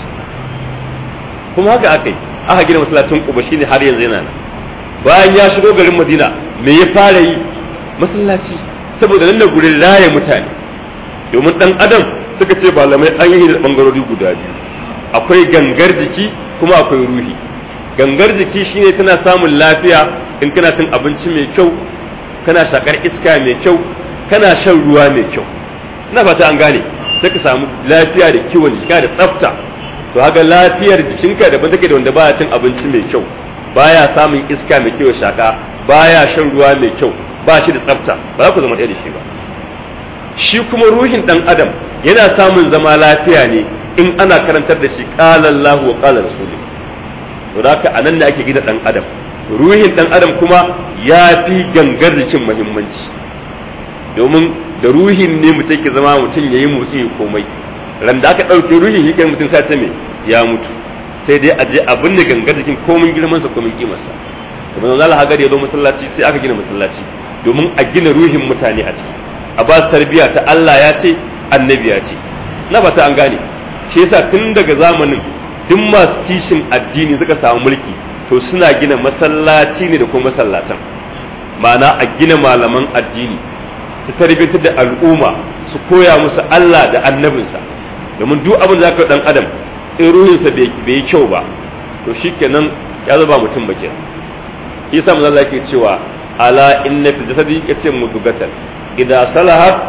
A: kuma haka aka yi aka gina masallacin Quba shine har yanzu yana nan bayan ya shigo garin Madina me ya fara yi masallaci saboda nan da gurin raya mutane domin dan adam suka ce malamai an yi da bangarori guda biyu akwai gangar jiki kuma akwai ruhi gangar jiki shine tana samun lafiya in kana cin abinci mai kyau kana shakar iska mai kyau kana shan ruwa mai kyau ina fata an gane sai ka samu lafiya da kiwon jika da tsafta to haka lafiyar jikinka daban take da wanda baya cin abinci mai kyau baya samun iska mai kyau shaka baya shan ruwa mai kyau ba shi da tsafta ba za ku zama ɗaya da shi ba shi kuma ruhin ɗan adam yana samun zama lafiya ne in ana karantar da shi qala Allahu wa qala rasuluhu to haka anan ne ake gina ɗan adam ruhin ɗan adam kuma ya fi gangar jikin muhimmanci domin da ruhin ne mutum ke zama mutum ya yi motsi komai ran da aka ɗauke ruhin shi mutum sai ce me ya mutu sai dai a je abin da gangar jikin komin girmansa komin kimarsa kamar yanzu Allah hagar ya zo masallaci sai aka gina masallaci domin a gina ruhin mutane a ciki a ba su tarbiyya ta Allah ya ce annabi ya ce na ba ta an gane shi yasa tun daga zamanin duk masu kishin addini suka samu mulki to suna gina masallaci ne da kuma masallatan ma'ana a gina malaman addini su tarbiyyantar da al'umma su koya musu Allah da annabinsa domin duk abin da zaka dan adam in ruhinsa bai yi kyau ba to shikenan ya zaba mutum ba kenan yasa manzo Allah yake cewa ala inna fil jasadi yace mudugatan idza salahat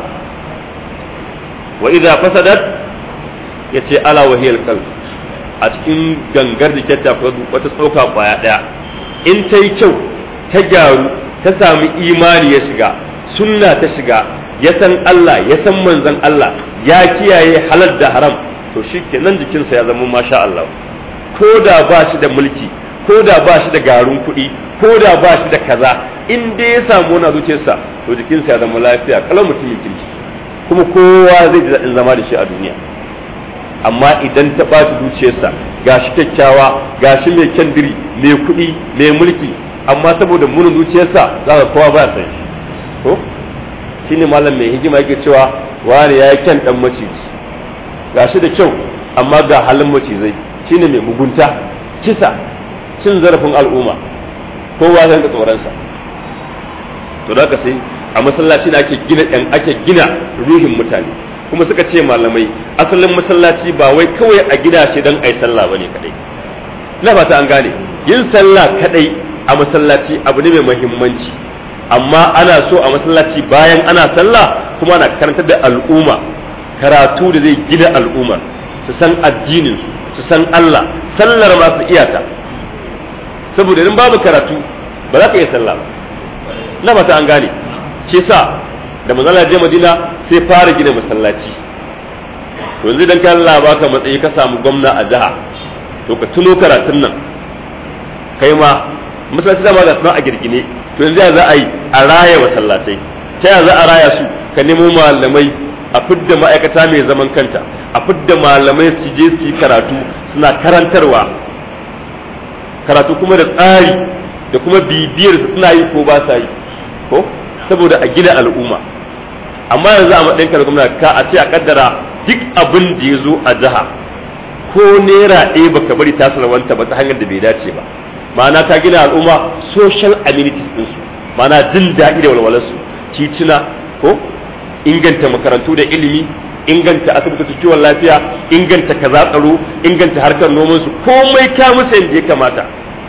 A: wa idza fasadat yace ala wa hiyal qalb a cikin gangar jikin ta wata tsoka kwaya daya in ta yi kyau ta gyaru ta sami imani ya shiga sunna ta shiga ya san Allah ya san manzon Allah ya kiyaye halal da haram to shikenan jikinsa ya zama masha Allah ko da ba shi da mulki ko da ba shi da garin kuɗi ko da ba shi da kaza in dai ya samu wani zuciyarsa to jikinsa ya zama lafiya kalan mutumin kirki kuma kowa zai ji daɗin zama da shi a duniya amma idan ta ɓaci zuciyarsa gashi kyakkyawa gashi mai kyan diri mai kuɗi mai mulki amma saboda munin zuciyarsa za ka kowa ba san shi ko shine malam mai hikima yake cewa wani ya yi kyan ɗan maciji gashi da kyau amma ga halin macizai shine mai mugunta kisa cin zarafin al'umma kowa zan ga tsoronsa to da sai a masallaci da ake gina ɗan ake gina ruhin mutane kuma suka ce malamai asalin masallaci ba wai kawai a gida shi don ai sallah bane kadai na fata an gane yin sallah kadai a masallaci abu ne mai muhimmanci amma ana so a masallaci bayan ana sallah kuma ana karantar da al'umma karatu da zai gina al'umma su san addinin su su san Allah sallar masu iyata saboda idan babu karatu ba za ka iya sallah ba na mata an gane shi sa da manzala je Madina sai fara gina masallaci to yanzu dan kai Allah baka matsayi ka samu gwamna a jiha to ka tuno karatun nan kai ma masallaci da ma ga suna a girgine to yanzu ya za a yi a raya masallatai ta ya za a raya su ka nemo malamai a fidda ma'aikata mai zaman kanta a fidda malamai su je su yi karatu suna karantarwa karatu kuma da tsari da kuma bibiyar su suna yi ko ba sa yi ko saboda a gina al'umma amma yanzu a matsayin ka gwamna ka a ce a kaddara duk abin da ya zo a jiha ko naira ɗaya baka bari ta salwanta ba ta hanyar da bai dace ba ma'ana ka gina al'umma social amenities ɗinsu ma'ana jin daɗi da walwalarsu tituna ko inganta makarantu da ilimi inganta asibitocin kiwon lafiya inganta kaza tsaro inganta harkar nomansu komai ka musu yadda ya kamata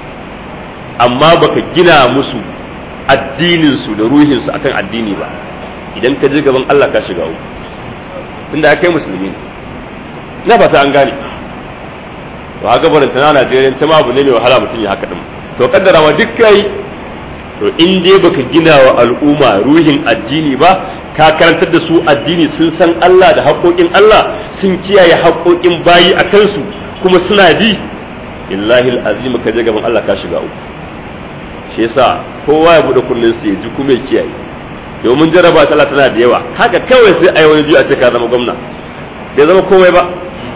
A: amma baka gina musu addininsu da ruhinsu akan addini ba idan ka je gaban Allah ka shiga uku tunda kai musulmi ne na fata an gane to haka barin tana Najeriya ta ma abu ne mai wahala mutum ya haka din to kaddara ma duk kai to in dai baka gina wa al'umma ruhin addini ba ka karantar da su addini sun san Allah da haƙoƙin Allah sun kiyaye haƙoƙin bayi a kansu kuma suna bi illahi azim ka je gaban Allah ka shiga uku shi yasa kowa ya bude kullun sa ya ji kuma ya kiyaye domin jaraba ta Allah tana da yawa haka kawai sai ai wani ji a ce ka zama gwamna bai zama komai ba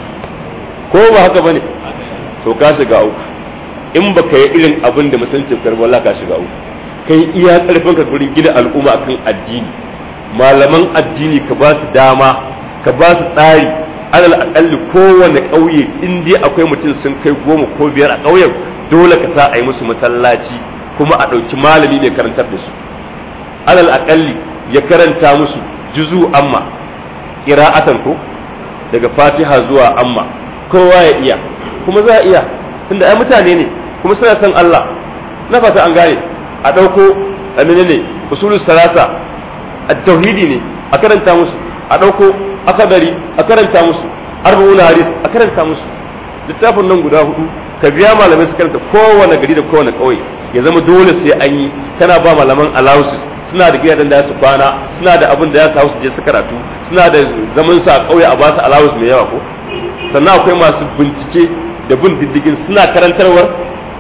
A: ko ba haka bane to ka shiga uku in baka yi irin abin da musulunci karbi Allah ka shiga uku kai iya karfin ka gurin gina al'umma akan addini malaman addini ka ba su dama ka ba su tsari alal akalli kowane ƙauye in dai akwai mutum sun kai goma ko biyar a ƙauyen dole ka sa a yi musu masallaci kuma a ɗauki malami mai karantar da su alal akalli ya karanta musu juzu amma ƙira'atan ko daga fatiha zuwa amma kowa ya iya kuma za a iya tunda ai mutane ne kuma suna son Allah na fata an gane a ɗauko amina ne usulul salasa a tauhidi ne a karanta musu a ɗauko akadari a karanta musu arba'una hadis a karanta musu littafin nan guda hudu ka biya malamai su karanta kowane gari da kowane ƙauye ya zama dole sai an yi kana ba malaman allowances suna da gidajen da su kwana suna da abin da ya sa su je su karatu suna da zaman su a ƙauye a ba su allowance mai yawa ko sannan akwai masu bincike da bin diddigin suna karantarwar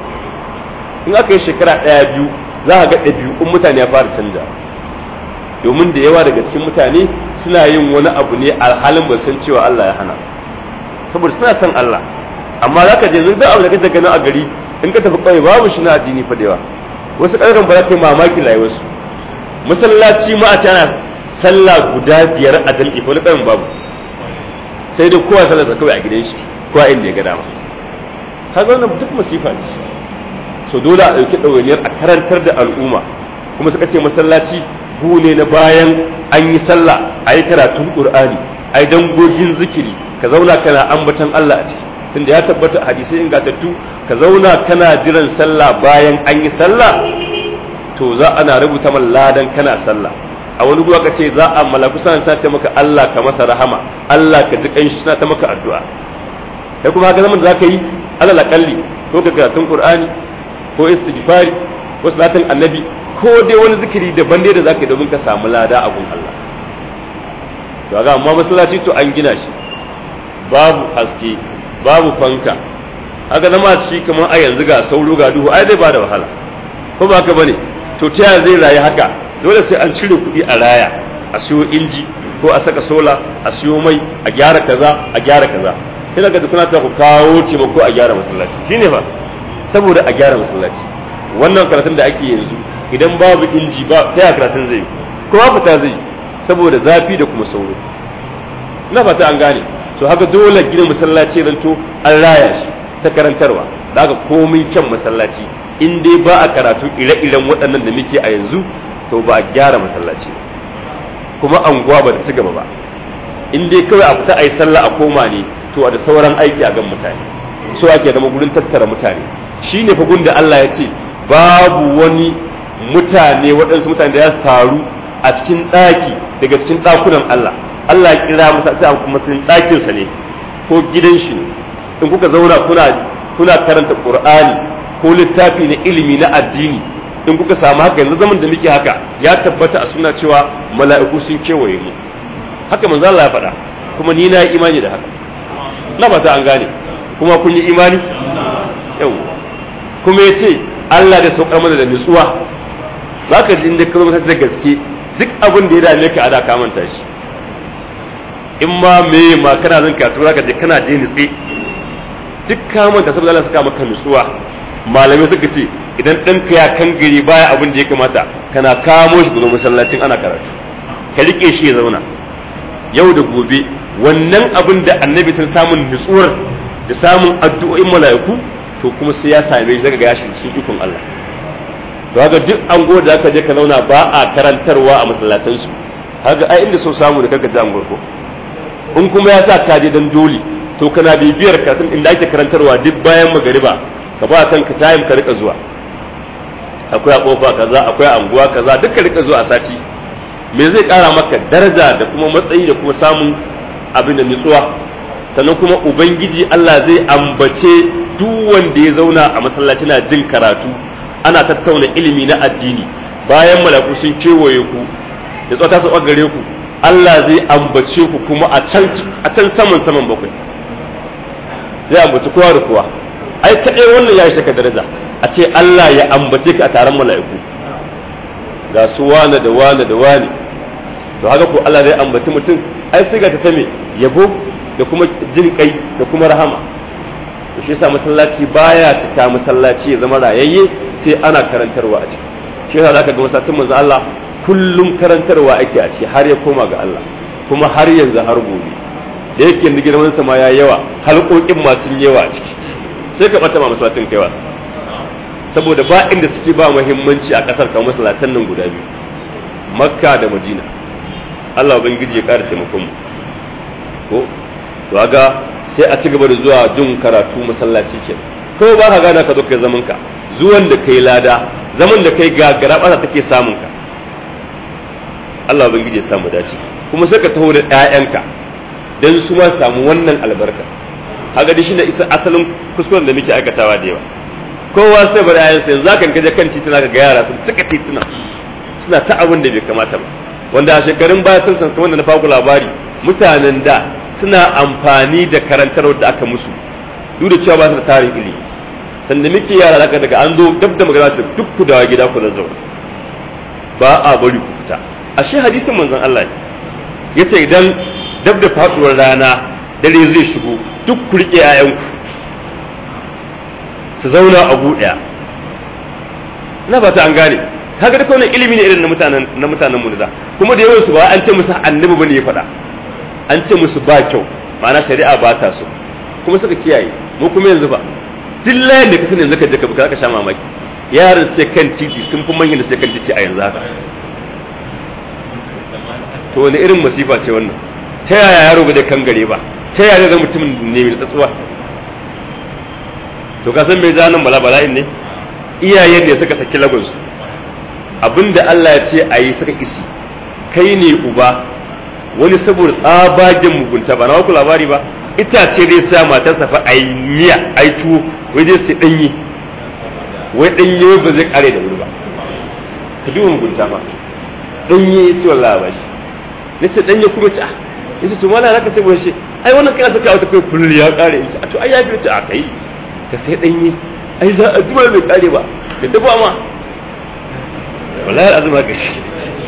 A: in aka yi shekara ɗaya biyu za a ga ɗabi'un mutane ya fara canja domin da yawa daga cikin mutane suna yin wani abu ne alhalin ba san cewa Allah ya hana saboda suna son Allah amma za ka je zai abu da kake ganin a gari in ka tafi ƙauye babu shi na addini fa da yawa wasu ƙarfin ba za ka yi mamaki rayuwarsu masallaci ma a tana sallah guda biyar a jam'i ko na ƙarfin babu sai dai kowa sallarsa kawai a gidan shi kowa inda ya ga dama kaga wannan duk masifa ce so dole a ɗauki ɗawainiyar a karantar da al'umma kuma suka ce masallaci gu ne na bayan an yi sallah a yi karatun ƙur'ani a yi dangogin zikiri ka zauna kana ambatan Allah a ciki tunda ya tabbata hadisai ingantattu ka zauna kana jiran sallah bayan an yi sallah to za ana rubuta man ladan kana sallah a wani guwa ka ce za a malaku suna sa ta maka Allah ka masa rahama Allah ka ji kanshi suna ta maka addu'a kai kuma haka zaman da zaka yi alal akalli ko ka karatun qur'ani ko istighfari ko salatin annabi ko dai wani zikiri daban dai da zaka yi domin ka samu lada a gun Allah to ga amma masallaci to an gina shi babu haske babu fanka haka zama a ciki kamar a yanzu ga sauro ga duhu ai zai ba da wahala ko ba haka bane to ta yaya zai rayu haka dole sai an cire kuɗi a raya a siyo inji ko a saka sola a siyo mai a gyara kaza a gyara kaza ina ga kuna ta ku kawo taimako a gyara masallaci shine fa saboda a gyara masallaci wannan karatun da ake yanzu idan babu inji ba ta yaya karatun zai kuma fita zai saboda zafi da kuma sauro ina fata an gane to haka dole gina masallaci zanto an raya shi ta karantarwa da haka komai kyan masallaci in dai ba a karatu ire-iren waɗannan da muke a yanzu to ba a gyara masallaci kuma anguwa ba ta ci gaba ba in dai kawai a fita a yi sallah a koma ne to a da sauran aiki a gan mutane so ake zama gurin tattara mutane shi ne fagun da Allah ya ce babu wani mutane waɗansu mutane da ya taru a cikin ɗaki daga cikin ɗakunan Allah Allah ya kira masa a kuma sun ɗakinsa ne ko gidan shi ne in kuka zauna kuna kuna karanta Qur'ani ko littafi na ilimi na addini in kuka samu haka yanzu zaman da muke haka ya tabbata a suna cewa mala'iku sun kewaye mu haka manzo Allah ya faɗa kuma ni na yi imani da haka na ba ta an gane kuma kun yi imani yau kuma ya ce Allah da saukar mana da nutsuwa za ka ji inda ka zama da gaske duk abin da ya dame ka a da ka manta shi in ma me ma kana zan karatu za ka je kana je nutse duk ka manta saboda Allah saka maka nutsuwa malamai suka ce idan ɗanka ya kangare baya abin da ya kamata kana kamo shi gudu masallacin ana karatu ka rike shi ya zauna yau da gobe wannan abin da annabi sun samun nutsuwar da samun addu'o'in mala'iku to kuma sai ya same shi daga gashi cikin ikon Allah to haka duk an da aka je ka zauna ba a karantarwa a masallatansu haka ai inda so samu da kanka ji an ko in kuma ya sa ka je dan dole to kana bibiyar karatun inda ake karantarwa duk bayan magariba ka ba kanka time ka rika zuwa akwai a kofa kaza akwai a anguwa kaza duk ka rika zuwa a sati me zai kara maka daraja da kuma matsayi da kuma samun abin da nutsuwa sannan kuma ubangiji Allah zai ambace duk wanda ya zauna a masallaci na jin karatu ana tattauna ilimi na addini bayan malaku sun kewaye ku da tsota su gare ku Allah zai ambace ku kuma a can a can saman saman bakwai zai ambaci kowa da kowa ai kadai wannan ya shaka daraja a ce Allah ya ambace ka a taron mala'iku ga su wane da wane da wane to haka ko Allah zai ambaci mutum ai sai ga ta me yabo da kuma jin kai da kuma rahama to shi yasa masallaci baya cika masallaci ya zama rayayye sai ana karantarwa a ciki shi yasa zaka ga masallacin manzo Allah kullum karantarwa ake a ciki har ya koma ga Allah kuma har yanzu har gobe da yake yanzu girman sa ma ya yawa halƙoƙin masu yawa a ciki sai ka bata ma masallacin kai wasa saboda ba inda suke ba muhimmanci a kasar kamar masallatan nan guda biyu makka da madina Allah ubangiji ya ƙara taimakon mu ko to ga sai a ci gaba da zuwa jin karatu masallaci ke ko ba ka gana ka zo kai zaman ka zuwan da kai lada zaman da kai gagara ba take samun ka Allah ubangiji ya samu dace kuma sai ka taho da ƴaƴanka dan su ma samu wannan albarka kaga dai shine isa asalin kuskuren da muke aikatawa da yawa kowa sai bari ayan sai zaka kaje kan titina ga yara sun cika titina suna ta abin da bai kamata ba wanda a shekarun baya sun san kamar da na faku labari mutanen da suna amfani da karantarwar da aka musu duk da cewa ba su da tarin ilimi sanda muke yara zaka daga an zo dab da magana ce duk ku dawo gida ku zauna ba a bari ku fita ashe hadisin manzon Allah ne yace idan dab da faduwar rana dare zai shigo duk ku rike 'ya'yanku su zauna a ɗaya na fata an gane kaga duka wannan ilimi ne irin na mutanen na mutanen mu da kuma da yawan su ba an ce musu annabi bane ya faɗa an ce musu ba kyau ma'ana shari'a ba ta so kuma suka kiyaye mu kuma yanzu ba duk layin da ka sani yanzu ka je ka ka sha mamaki yaran sai kan titi sun fi manyan da sai kan titi a yanzu haka to wani irin masifa ce wannan ta yaya yaro ba da kan gare ba ta yaya ga mutumin ne mai tsatsuwa to ka san me ja nan bala bala'in ne iyayen ne suka saki lagunsu abinda Allah ya ce a yi suka isi kai ne uba wani saboda tsabagen mugunta ba na ku labari ba itace zai sa matarsa fa a yi miya a yi tuwo wai zai sai ɗanye wai ɗanye ba zai kare da wuri ba ka duba mugunta ba ɗanye ya ce wallah ba shi na ce ɗanye kuma ce ah ya ce to mana naka sai wani shi ai wannan kana saka wata kai kullu ya kare ya ce a to ai ya fi ce a kai ka sai ɗanye ai za a jima bai kare ba da dafa ma wallahi azuma ga shi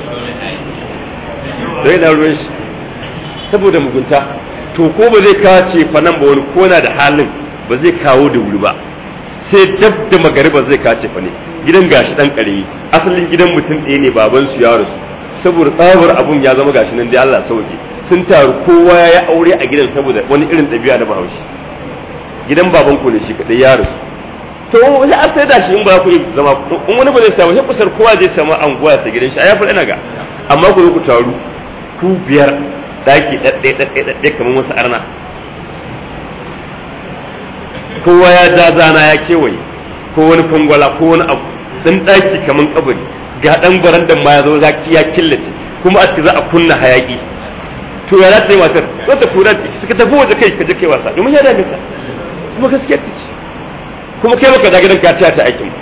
A: dai na ruwan shi saboda mugunta to ko ba zai kace fa nan ba wani ko na da halin ba zai kawo da wuri ba sai dab da magariba zai kace fa ne gidan gashi dan karemi asalin gidan mutum ɗaya ne baban su ya rasu saboda tsabar abun ya zama gashi nan dai Allah sauke sun taru kowa ya yi aure a gidan saboda wani irin ɗabi'a na bahaushe gidan baban ku ne shi kadai ya rasu to wani an sai da shi in ba ku zama in wani ba zai samu sai kusar kowa zai samu anguwa sai gidan shi a yafi ina ga amma ku zo ku taru ku biyar daki ɗaɗɗe ɗaɗɗe ɗaɗɗe kamar wasu arna kowa ya ja zana ya kewaye ko wani fangwala ko wani abu dan daki kamar kabari ga dan barandan ma ya zo zaki ya killace kuma a ciki za a kunna hayaki to ya za ta yi matar zo ta kura ta tafi waje kai ka je kai wasa domin ya dame ta kuma gaskiyar ta ce kuma kai baka da gidan ka ta ta aikin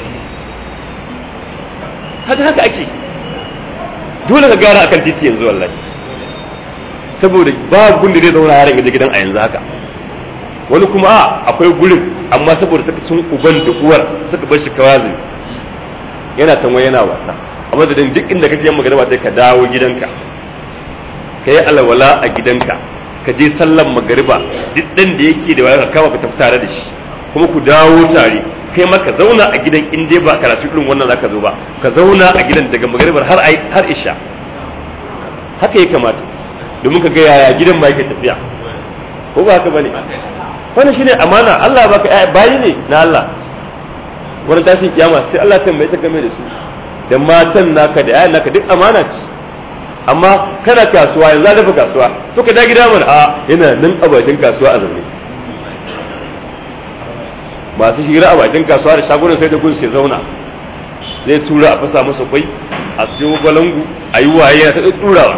A: haka haka ake dole ka gara akan titi yanzu wallahi saboda ba gun da zai zauna yaran gaje gidan a yanzu haka wani kuma a akwai gurin amma saboda suka cin uban da uwar suka bar shi kawazi yana tanwa yana wasa a madadin duk inda kake yin magana ba ka dawo gidanka ka yi alwala a gidanka ka je sallan magariba duk ɗan da yake da waya ka kama ka tafi tare da shi kuma ku dawo tare kai ma ka zauna a gidan in dai ba karatu irin wannan zaka zo ba ka zauna a gidan daga magaribar har har isha haka ya kamata domin ka ga yaya gidan ma yake tafiya ko ba haka bane wannan shine amana Allah baka bayi ne na Allah wani tashin kiyama sai Allah ta mai ta game da su da matan naka da yayan naka duk amana ce amma kana kasuwa yanzu dafa kasuwa to ka da gida mana a yana nan a bakin kasuwa a zaune masu hira a bakin kasuwa da shagunan sai da kun sai zauna zai tura a fasa masa kwai a siyo balangu a yi waye yana ta turawa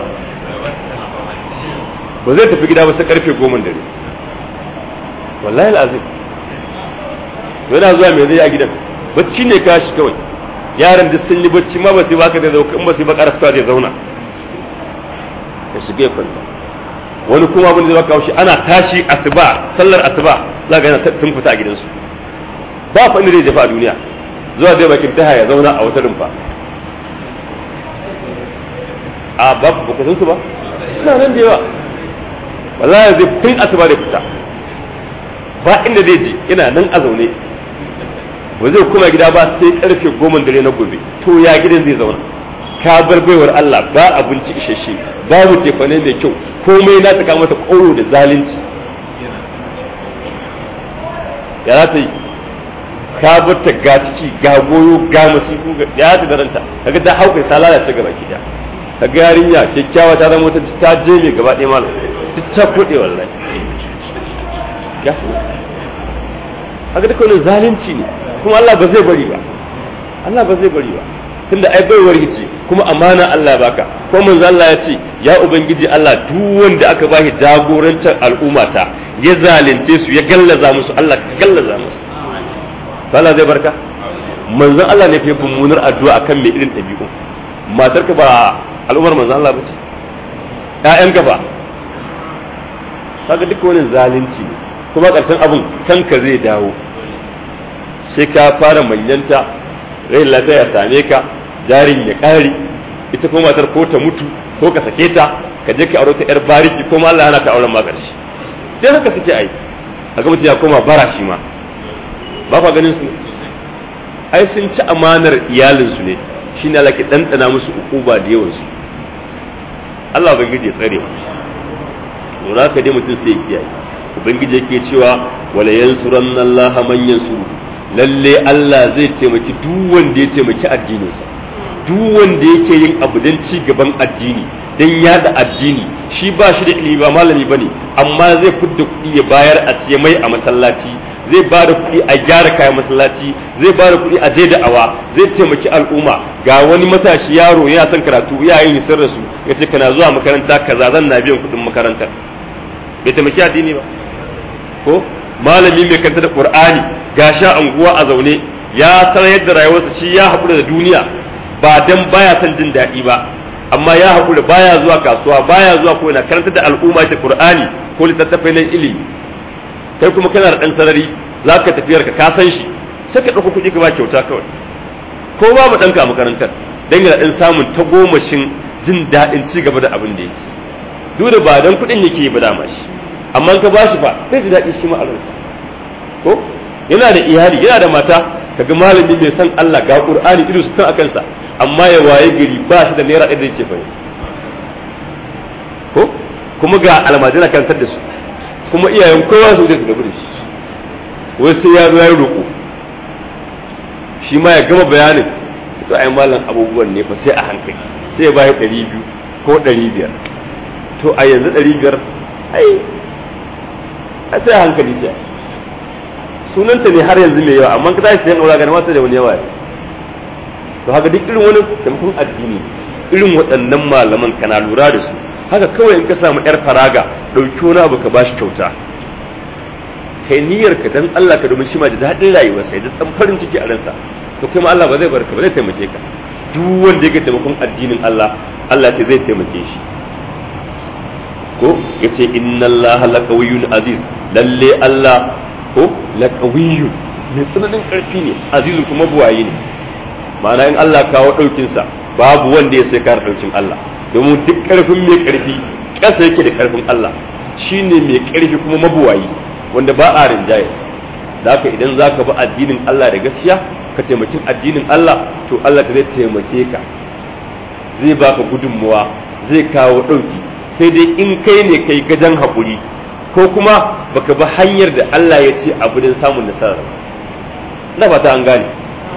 A: ba zai tafi gida ba sai karfe goma dare wallahi al'azim yana zuwa mai zai a gidan bacci ne kashi kawai yaran duk sun yi bacci ma ba su baka da zauka in ba su ba karafta zai zauna ya shiga ya kwanta wani kuma abin da zai baka haushi ana tashi asuba sallar asuba za ga sun fita a gidansu ba fa inda zai jefa a duniya zuwa zai bakin taha ya zauna a wata rumfa a ba ba san su ba suna nan da yawa wallahi zai tun asuba da fita ba inda zai je yana nan a zaune ba zai kuma gida ba sai karfe goma dare na gobe to ya gidan zai zauna ka bar baiwar Allah ba abinci isasshe babu cefane mai kyau komai na taka mata koro da zalunci ya za ta yi ka bar ta ga ciki ga goyo ga masifu ya ta daranta kaga ta hauka ta lalace gaba ki da kaga yarinya kyakkyawa ta zama ta ta je mai gaba ɗaya malam duk ta kuɗe wallahi ya su haka duka wani zalunci ne kuma Allah ba zai bari ba Allah ba zai bari ba tunda ai bai wargice kuma amana Allah ya baka ko manzo Allah ya ce ya ubangiji Allah duk wanda aka bashi jagorancin al'umma ta ya zalunce su ya gallaza musu Allah ka gallaza musu to Allah zai barka manzo Allah ne fa mummunar addu'a akan mai irin dabi'u matarka ba al'ummar manzo Allah bace ƴaƴanka ba kaga duk wani zalunci ne kuma ƙarshen abin kanka zai dawo sai ka fara manyanta rai lafiya ya same ka jarin ya ƙare ita kuma matar ko ta mutu ko ka sake ta ka je ka aure ta yar bariki ko ma Allah yana ka auren ma ƙarshe sai haka suke ai a ga mutum ya koma bara shi ma ba ka ganin su ne ai sun ci amanar iyalinsu ne shi ne Allah ke ɗanɗana musu ukuba da yawansu Allah ubangiji ya tsare mu to ka dai mutum sai ya kiyaye ubangiji yake cewa wala yansuranna Allah man yansuru lalle Allah zai taimaki duk wanda ya taimaki addininsa duk wanda yake yin abu don ci gaban addini don yada addini shi ba shi da ilimi ba malami bane amma zai fidda kuɗi ya bayar a siya mai a masallaci zai ba da kuɗi a gyara kayan masallaci zai ba da kuɗi a je da awa zai taimaki al'umma ga wani matashi yaro yana son karatu iyayen sun rasu ya ce kana zuwa makaranta kaza zan na biyan kuɗin makarantar bai taimaki addini ba ko malami mai kanta da qur'ani ga sha anguwa a zaune ya san yadda rayuwarsa shi ya haƙura da duniya ba dan baya son jin daɗi ba amma ya haƙura baya zuwa kasuwa baya zuwa ko ina karanta da al'umma ta qur'ani ko littattafai na ilimi kai kuma kana da ɗan sarari za ka tafiyar ka ka san shi sai ka ɗauko kuɗi ka ba kyauta kawai ko babu ɗanka a makarantar dan yana ɗan samun tagomashin jin daɗin ci gaba da abin da yake duk da ba dan kuɗin yake ba dama shi amma ka ba shi fa zai ji daɗi shi ma a ransa ko yana da iyali yana da mata kaga malami mai san Allah ga Qur'ani ido su kan akansa amma ya waye gari ba shi da naira ɗaya da ce fa ko kuma ga almajira kantar da su kuma iyayen kowa su zai su gabu da shi wai sai ya zo ya roƙo shi ma ya gama bayanin to ai malam abubuwan ne fa sai a hankali sai ya bayar ɗari biyu ko ɗari biyar to a yanzu ɗari biyar ai a sai a hankali sai sunanta ne har yanzu mai yawa amma ka tashi sayan aura ga mata da wani yawa to haka duk irin wani taimakon addini irin waɗannan malaman kana lura da su haka kawai in ka samu yar faraga ɗauki wani abu ka bashi kyauta kai niyyar ka dan Allah ka domin shi ma ji daɗin rayuwarsa ya ji dan farin ciki a ransa to kai ma Allah ba zai barka ba zai taimake ka duk wanda yake taimakon addinin Allah Allah ce zai taimake shi ko yace inna Allah laqawiyyun aziz lalle Allah ko laqawiyyun mai tsananin karfi ne azizun kuma buwaye ne ma'ana in Allah kawo daukin sa babu wanda ya sai kare daukin Allah domin duk karfin mai karfi ƙasa yake da karfin Allah shine mai karfi kuma mabuwayi wanda ba a rinjaye da haka idan za ka bi addinin Allah da gaskiya ka taimaki addinin Allah to Allah ta zai taimake ka zai baka gudunmuwa zai kawo ɗauki sai dai in kai ne kai gajan haƙuri ko kuma baka bi hanyar da Allah ya ce abu don samun nasara na fata an gane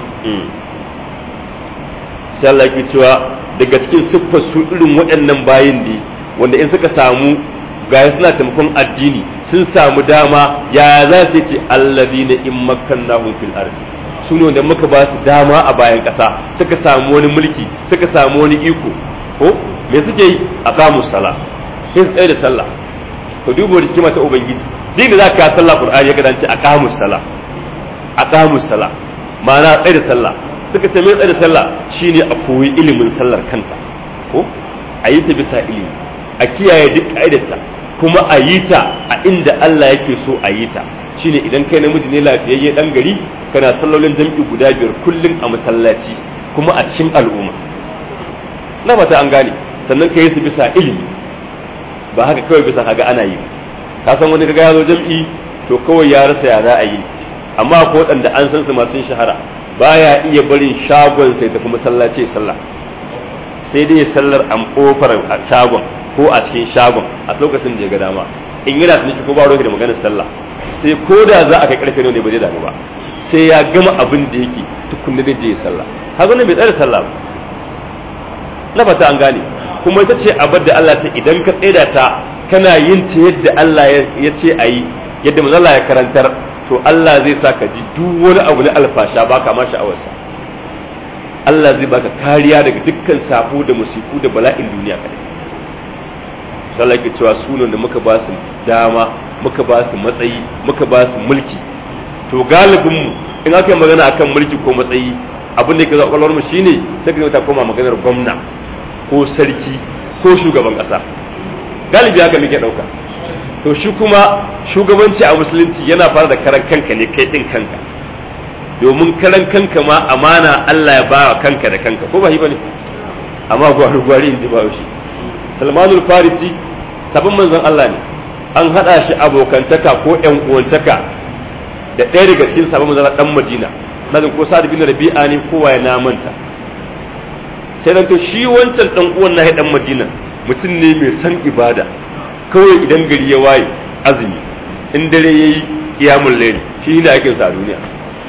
A: sai Allah ke cewa daga cikin siffar su irin waɗannan bayin ne wanda in suka samu gaya suna taimakon addini sun samu dama ya za su ce alladina in makkannahum fil ardi su ne wanda muka ba su dama a bayan ƙasa suka samu wani mulki suka samu wani iko ko me suke yi a kamus sala sai su tsaye da sallah ka duba hikima ta ubangiji duk da za ka sallah qur'ani ya kadance a kamus sala a kamus sala ma'ana tsaye da sallah suka ce me tsaye da sallah shine a koyi ilimin sallar kanta ko a yi ta bisa ilimi a kiyaye duk ka'idarta kuma a yi ta a inda Allah yake so a yi ta shine idan kai namiji ne lafiyayye dan gari kana sallolin jam'i guda biyar kullum a masallaci kuma a cikin al'umma na fata an gane sannan ka yi su bisa ilimi ba haka kawai bisa kaga ana yi ka san wani kaga ya zo jam'i to kawai ya rasa ya za a yi amma ko waɗanda an san su masu shahara baya iya barin shagon sai tafi masallaci sallah sai dai sallar an kofar shagon ko a cikin shagon a lokacin da ya ga dama in yana tuniki ko ba roki da maganar sallah sai ko da za a kai karfe ne ba zai damu ba sai ya gama abin da yake tukunna da je sallah haka ne bai tsare sallah ba na fata an gane kuma ita ce abar da Allah ta idan ka tsaida ta kana yin ta yadda Allah ya ce a yi yadda manzo Allah ya karantar to Allah zai sa ka ji duk wani abu na alfasha baka ma sha'awarsa Allah zai baka kariya daga dukkan sabo da musiku da bala'in duniya kadai sallah ke cewa sunan da muka ba su dama muka ba su matsayi muka ba su mulki to galibin mu in aka yi magana akan mulki ko matsayi abin da ke zuwa kwalwar mu shine sai ka ta koma maganar gwamna ko sarki ko shugaban kasa galibi haka muke dauka to shi kuma shugabanci a musulunci yana fara da karan kanka ne kai din kanka domin karan kanka ma amana Allah ya ba kanka da kanka ko ba shi bane amma gwari gwari in ji ba shi Salmanul Farisi sabon manzon Allah ne an hada shi abokantaka ko ƴan uwantaka da ɗaya daga cikin sabon manzon dan Madina nazin ko Sa'ad bin Rabi'a ne kowa ya namanta sai dan to shi wancan dan uwan na dan Madina mutum ne mai san ibada kawai idan gari ya waye azumi in dare yayi kiyamul layl shi ne ake sa duniya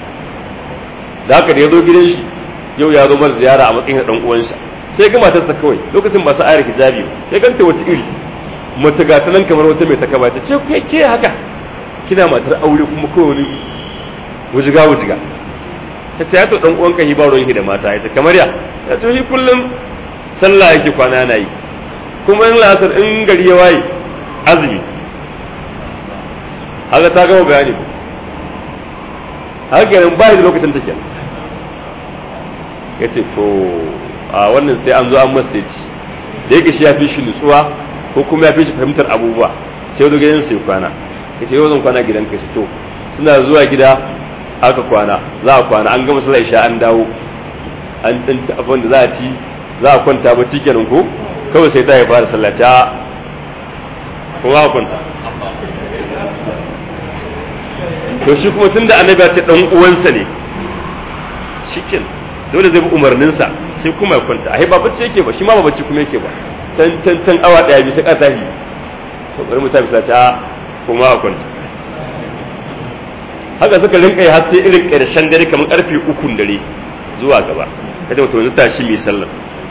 A: da haka da ya zo gidan shi yau ya zo mar ziyara a matsayin dan uwansa sai ga matarsa kawai lokacin ba su ayar hijabi ba ya ganta wata iri mace ga ta nan kamar wata mai takaba ta ce kai ke haka kina matar aure kuma kawai wani wujiga wujiga ta ce ya to dan uwanka hi ba ruwan da mata ya ce kamar ya ya ce shi kullum sallah yake kwana na yi kuma in lasar in gari ya waye azumi haka ta gama bayani haka kenan ba da lokacin take ya ce to a wannan sai an zo an masa ya ci da yake shi ya fi shi nutsuwa ko kuma ya fi shi fahimtar abubuwa sai wani gidan sai kwana ya ce yau zan kwana gidan ka to suna zuwa gida aka kwana za a kwana an gama sallar isha an dawo an ɗin abin da za a ci za a kwanta ba kenan ko kawai sai ta ya fara sallaci a kuma a kwanta to shi kuma tunda annabi ya ce dan uwansa ne shikin dole zai bi umarninsa sai kuma ya kwanta ai ba bacci yake ba shi ma ba bacci kuma yake ba can can can awa daya bisa ka tahi to bari mu ta bisa ta kuma a kwanta haka suka rinka yi har sai irin karshen dare kamar karfe ukun dare zuwa gaba kaje mutum yanzu tashi mai sallah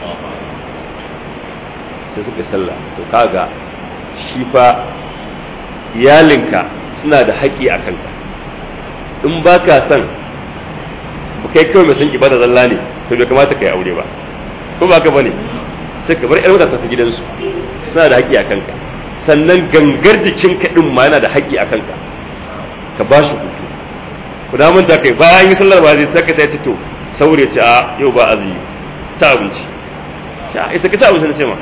A: sai suka sallah to kaga shi fa iyalinka suna da haƙƙi a kanka in ba ka son kai kawai mai son ibada zalla ne to bai kamata ka yi aure ba ko ba ka bane sai ka bar yar wata tafi gidansu suna da haƙƙi a kanka sannan gangar jikin ka din ma yana da haƙƙi a kanka ka ba shi hutu ku da manta kai bayan yi sallar ba zai saka ta ce to saure ce a yau ba azumi ta abinci ta ita ka ci abinci na ce ma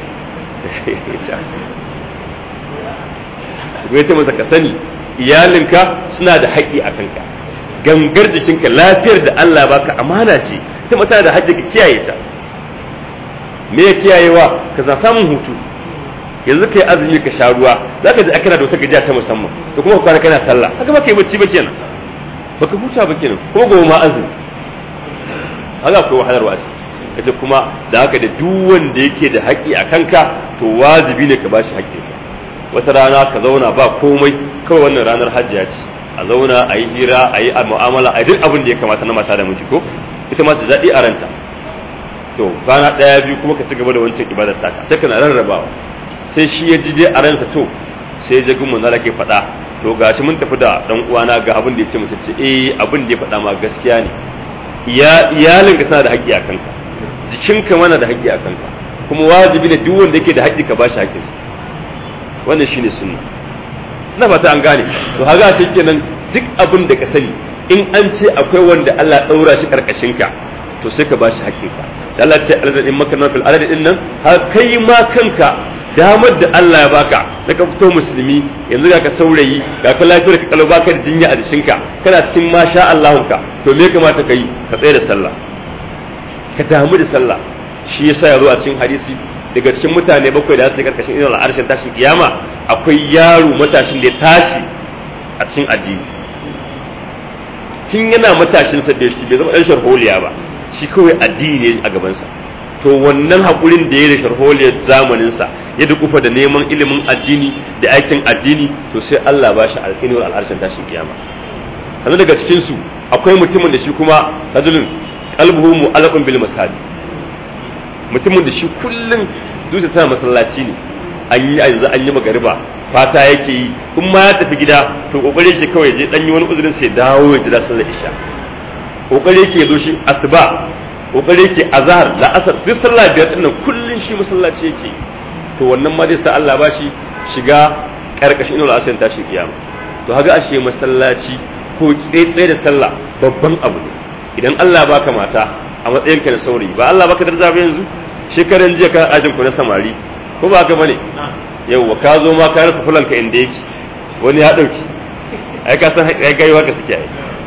A: ya ce masa ka sani iyalinka suna da haƙƙi a kanka gangar jikinka lafiyar da Allah baka amana ce ta mata da haƙƙi ka kiyaye ta me ya kiyayewa ka za samun hutu yanzu kai azumi ka sha ruwa za ka ji akana da wata gajiya ta musamman da kuma kwana kana sallah haka ba kai bacci ba kenan baka huta ba kenan ko gobe ma azumi haka akwai wahalarwa a ciki kace kuma da haka da duk wanda yake da haƙƙi a kanka to wajibi ne ka bashi haƙƙinsa wata rana ka zauna ba komai kawai wannan ranar hajjiya ce a zauna a yi hira a yi mu'amala a duk abin da ya kamata na mata da miji ko ita ma ta daɗi a ranta to kwana ɗaya biyu kuma ka ci gaba da wancan ibadar taka sai kana rarrabawa sai shi ya ji dai a ransa to sai ya ji gumin na ke faɗa to gashi mun tafi da ɗan uwana ga abin da ya ce mace ce eh abin da ya faɗa ma gaskiya ne iyalinka suna da haƙƙi a kanka jikinka mana da haƙƙi a kanka kuma wajibi ne duk wanda yake da haƙƙi ka bashi haƙƙinsa wannan shine sunna na fata an gane to haga shi kenan duk abin da ka sani in an ce akwai wanda Allah daura shi karkashin ka to sai ka bashi haƙƙinka da Allah ce alladin makanna fil alad din nan har kai ma kanka damar da Allah ya baka na ka fito musulmi yanzu ga ka saurayi ga ka lafiyar ka kalau baka da jinya a jikinka kana cikin masha Allahunka to me kamata ka yi ka tsaye da sallah ka damu da sallah shi yasa ya zo a cikin hadisi daga cikin mutane bakwai da su karkashin irin al'arshin tashin kiyama akwai yaro matashin da ya tashi a cikin addini tun yana matashin sa da shi bai zama dan sharholiya ba shi kawai addini ne a gabansa to wannan hakurin da ya da sharholiyar zamanin sa ya dukufa da neman ilimin addini da aikin addini to sai Allah ba shi alƙinwar al'arshin tashin kiyama sannan daga cikin su akwai mutumin da shi kuma rajulun qalbuhu mu'allaqun bil masajid mutumin da shi kullum dutse tana masallaci ne an yi yanzu an yi magariba fata yake yi in ma ya tafi gida to kokari yake kawai je dan yi wani uzurin sai dawo ya jira sallar isha kokari yake zo shi asuba kokari yake azhar la asar duk sallah biyar din nan kullun shi masallaci yake to wannan ma zai sa Allah ba shi shiga karkashin inul asr tashi kiyama to haga ashe masallaci ko tsaye da sallah babban abu ne idan Allah baka mata a matsayin ka na saurayi ba Allah baka daraja ba yanzu shekaran jiya ka ajin ku na samari ko ba ka bane yauwa ka zo ma ka rasa fulanka inda yake wani ya dauki ai ka san ai gaiwa ka suke ai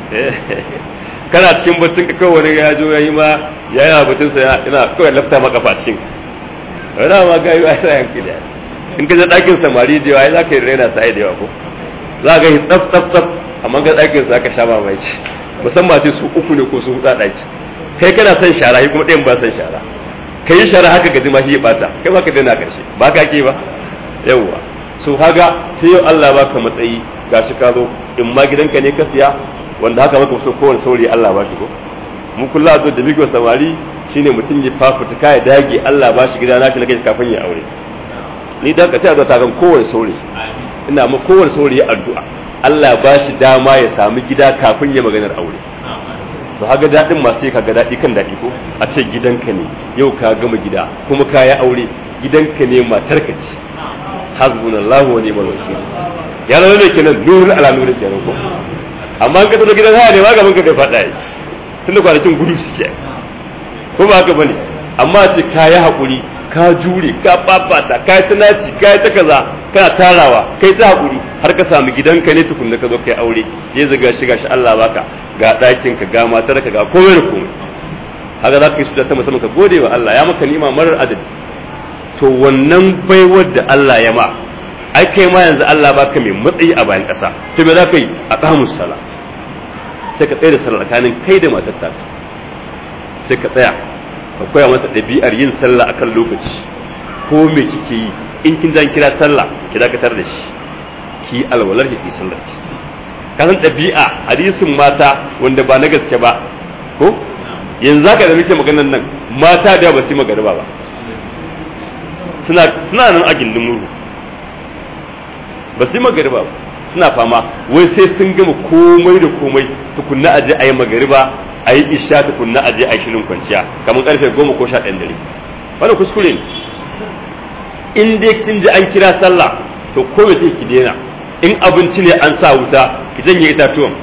A: kana cikin batun ka kawai wani ya zo yayi ma ya yana batun sa ina kawai lafta maka fa cikin wani ma gaiwa sai yanki da in ka je dakin samari da yawa za ka yi raina sai da yawa ko za ka yi tsaf tsaf tsaf amma ga dakin sa aka sha mamaki musamman ce su uku ne ko su huɗa ɗaki kai kana son shara shi kuma ɗayan ba son shara ka yi shara haka gaji ma shi ya bata kai ba ka daina karshe ba ka ke ba yawwa so haga sai yau Allah baka matsayi gashi ka zo in ma gidanka ne ka siya wanda haka maka so kowane saurayi Allah ba shi ko mu kullu zo da muke samari shine mutum ya fafuta kai dage Allah ba shi gida nashi na kai kafin ya aure ni da ka ta zo ta kan kowane saurayi ina ma kowane saurayi addu'a Allah ba shi dama ya sami gida kafin ya maganar aure to haga daɗin masu ka ga daɗi kan daɗi ko a ce gidanka ne yau ka gama gida kuma ka yi aure gidanka ne matarka ce hasbunallahu wa ni'mal wakil ya zama ne kenan nurul ala nurul kenan ko amma ka tafi gidan haya ne ma gaban ka bai faɗa yi tun da kwanakin gudu suke ko ba haka bane amma ce ka yi haƙuri ka jure ka babata ka yi tunaci ka yi ta kaza kana tarawa kai ta haƙuri har ka samu gidanka ne tukunna ka zo kai aure ya zaga shi gashi Allah baka ga ɗakin ka ga matar ka ga komai da komai haka za ka yi sujata musamman ka gode wa Allah ya maka nima marar adadi to wannan baiwar da Allah ya ma ai kai ma yanzu Allah baka mai matsayi a bayan ƙasa to me za ka yi a ƙamus sala sai ka tsaya da sallah tsakanin kai da matar ta sai ka tsaya ka koya mata ɗabi'ar yin sallah akan lokaci ko me kike yi in kin zan kira sallah ki dakatar da shi ki alwalar ki sallar ki ka san ɗabi'a hadisin mata wanda ba na gaske ba ko yanzu haka da muke maganar nan mata da ba su yi magariba ba suna suna nan a gindin muru ba su yi magariba ba suna fama wai sai sun gama komai da komai tukunna a je a yi magariba a yi isha tukunna a je a yi shirin kwanciya kamar karfe goma ko sha ɗayan dare wani kuskure ne in dai kin ji an kira sallah to ko me ki daina in abinci ne an sa wuta ki janye itatuwan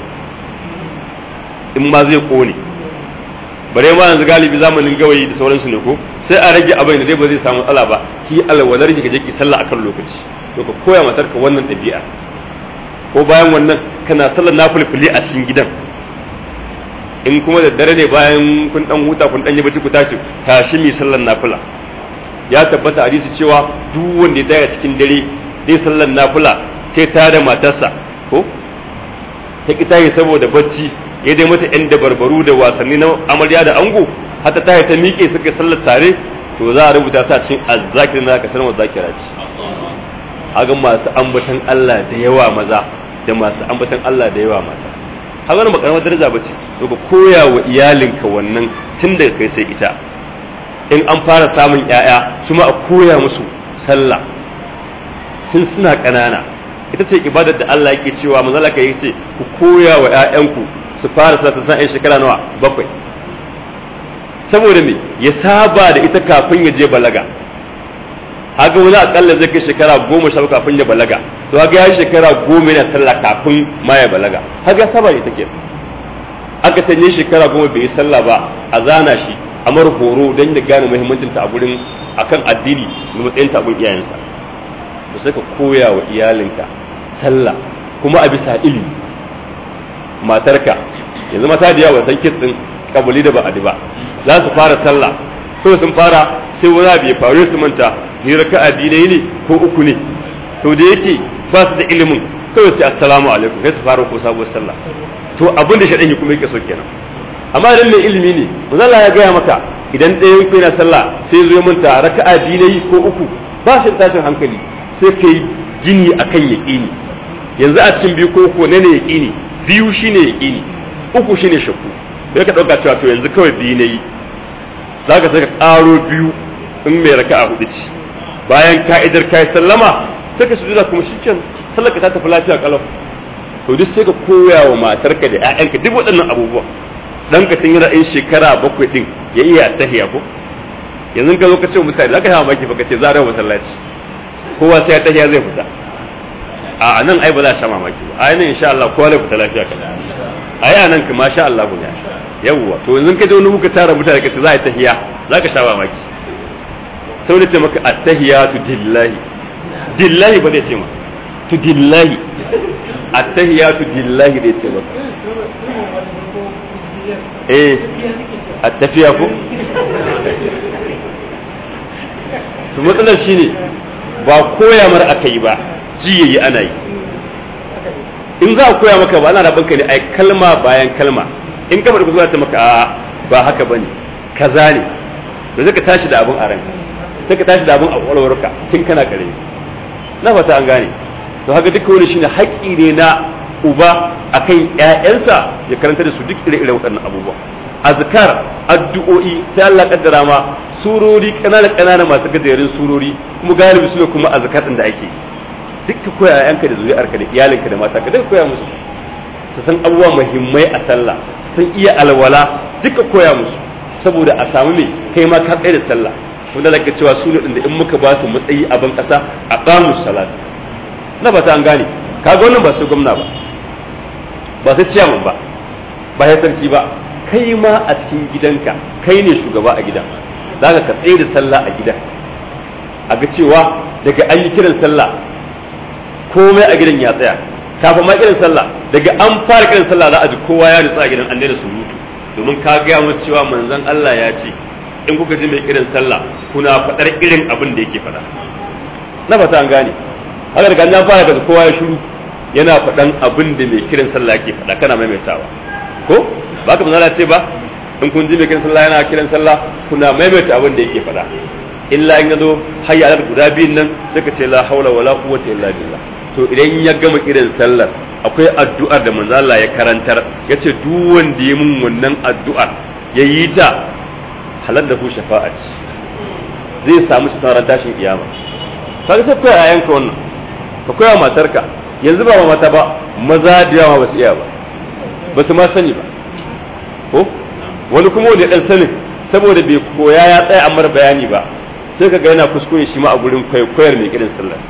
A: in ma zai kone bare ma yanzu galibi zamanin gawayi da sauransu ne ko sai a rage abin da dai ba zai samu matsala ba ki alwalar ki je ki sallah akan lokaci to ka koya matarka wannan ɗabi'a ko bayan wannan kana sallar nafilfili a cikin gidan in kuma da dare ne bayan kun dan huta kun dan yi bacci ku tashi tashi mi sallar nafila ya tabbata hadisi cewa duk wanda ya tsaya cikin dare zai sallar nafila sai ta da matarsa ko ta ki tayi saboda bacci ya dai mata yan dabarbaru da wasanni na amarya da ango hata tayi ta miƙe suka sallar tare to za a rubuta sa cikin azzakirin da aka sanar zakira ce haga masu ambatan Allah da yawa maza da masu ambatan Allah da yawa mata haga wani makaramar daraja bace to ka koya wa iyalinka wannan tun daga kai sai ita in an fara samun ƴaƴa su ma a koya musu sallah tun suna ƙanana ita ce ibadar da Allah yake cewa manzo Allah yake ce ku koya wa ƴaƴanku su fara sallah ta san shekara nawa bakwai saboda me ya saba da ita kafin ya je balaga haka wani akalla zai kai shekara goma sha kafin ya balaga to haka ya shekara goma yana sallah kafin ma ya balaga haka ya saba da ita ke aka canje shekara goma bai yi sallah ba a zana shi a mara horo don ya gane muhimmancin ta a gurin akan addini da matsayin ta iyayensa to sai ka koya wa iyalinka sallah kuma a bisa ilimi matarka yanzu mata da yawa san kitsin kabuli da ba'adi ba za su fara sallah ko sun fara sai wani abu ya faru su manta ni raka'a biyu ne ko uku ne to da yake ba su da ilimin kawai sai assalamu alaikum sai su fara ko sabuwar sallah to abin da shaɗan kuma yake so kenan amma idan mai ilimi ne manzo ya gaya maka idan ɗayan ku yana sallah sai zo manta raka'a biyu ne ko uku ba shi tashin hankali sai kai gini akan yaƙini yanzu a cikin biyu ko uku ne ne yaƙini biyu shine yaƙini uku shine shakku sai ka ɗauka cewa to yanzu kawai biyu ne yi za ka sai ka ƙaro biyu in mai raka a hudu ce bayan ka'idar kai sallama sai ka sujuda kuma shiken sallar ka ta tafi lafiya kalau to duk sai ka koya wa matarka da ƴaƴanka duk waɗannan abubuwa dan ka tun yana in shekara bakwai din ya iya tahiya ko yanzu ka zo ka ce mutane za ka hawa maki fa ka ce za a masallaci kowa sai ya tahiya zai fita a nan ai ba za a sha mamaki ba a nan insha Allah kowa zai fita lafiya kada a yi nan ka masha Allah ne yawwa to yanzu ka je wani muka tara mutane ka ce za a yi tahiya za ka sha mamaki sau da ce maka attahiyatu dillahi dillahi ba zai ce ma tu dillahi attahiyatu dillahi zai ce maka eh attafiya ko to matsalar shine ba koya mar aka yi ba ji yayi ana yi in za a koya maka ba ana rabon ka ne ai kalma bayan kalma in kamar ku zuwa ta maka a ba haka bane kaza ne to sai ka tashi da abun a ranka sai ka tashi da abun a kwalwarka tun kana kare na fata an gane to haka duka wani shine haƙƙi ne na uba akan ƴaƴansa ya karanta da su duk ire-ire waɗannan abubuwa azkar addu'o'i sai Allah kaddara ma surori kanana kanana masu gajerun surori kuma galibi sune kuma azkar din da ake duk koya ƴaƴanka da zuriyarka da iyalinka da mata ka duka koya musu su san abubuwa muhimmai a sallah su san iya alwala duka koya musu saboda a samu me kai ma ka tsaye da sallah wanda laka cewa su ne da in muka ba su matsayi a ban kasa a qamu salat na ba ta an gane kaga wannan ba su gwamna ba ba sai ciyaman ba ba sai sarki ba kai ma a cikin gidanka kai ne shugaba a gidan zaka ka tsaye da sallah a gidan a ga cewa daga an yi kiran sallah komai a gidan ya tsaya kafin ma kiran sallah daga an fara kiran sallah za a ji kowa ya nutsa a gidan an daina surutu domin ka gaya musu cewa manzon Allah ya ce in kuka ji mai kiran sallah kuna faɗar irin abin da yake faɗa na fata an gane haka daga an fara daga kowa ya shiru yana faɗan abin da mai kiran sallah yake faɗa kana maimaitawa ko ba ka manzala ce ba in kun ji mai kiran sallah yana kiran sallah kuna maimaita abin da yake faɗa illa in yazo hayya alal guda biyun nan suka ce la haula wala quwwata illa billah to idan ya gama kiran sallar akwai addu'ar da manzo Allah ya karantar yace duk wanda ya mun wannan addu'ar yayi ta halal da ku shafa'a zai samu shi taron tashin kiyama kaga sai koya yayanka wannan ka koya matarka yanzu ba mata ba maza da yawa ba su iya ba ba su ma sani ba ko wani kuma wanda dan sanin saboda bai koya ya tsaya amar bayani ba sai ka ga yana kuskure shi ma a gurin kwaikwayar mai kirin sallah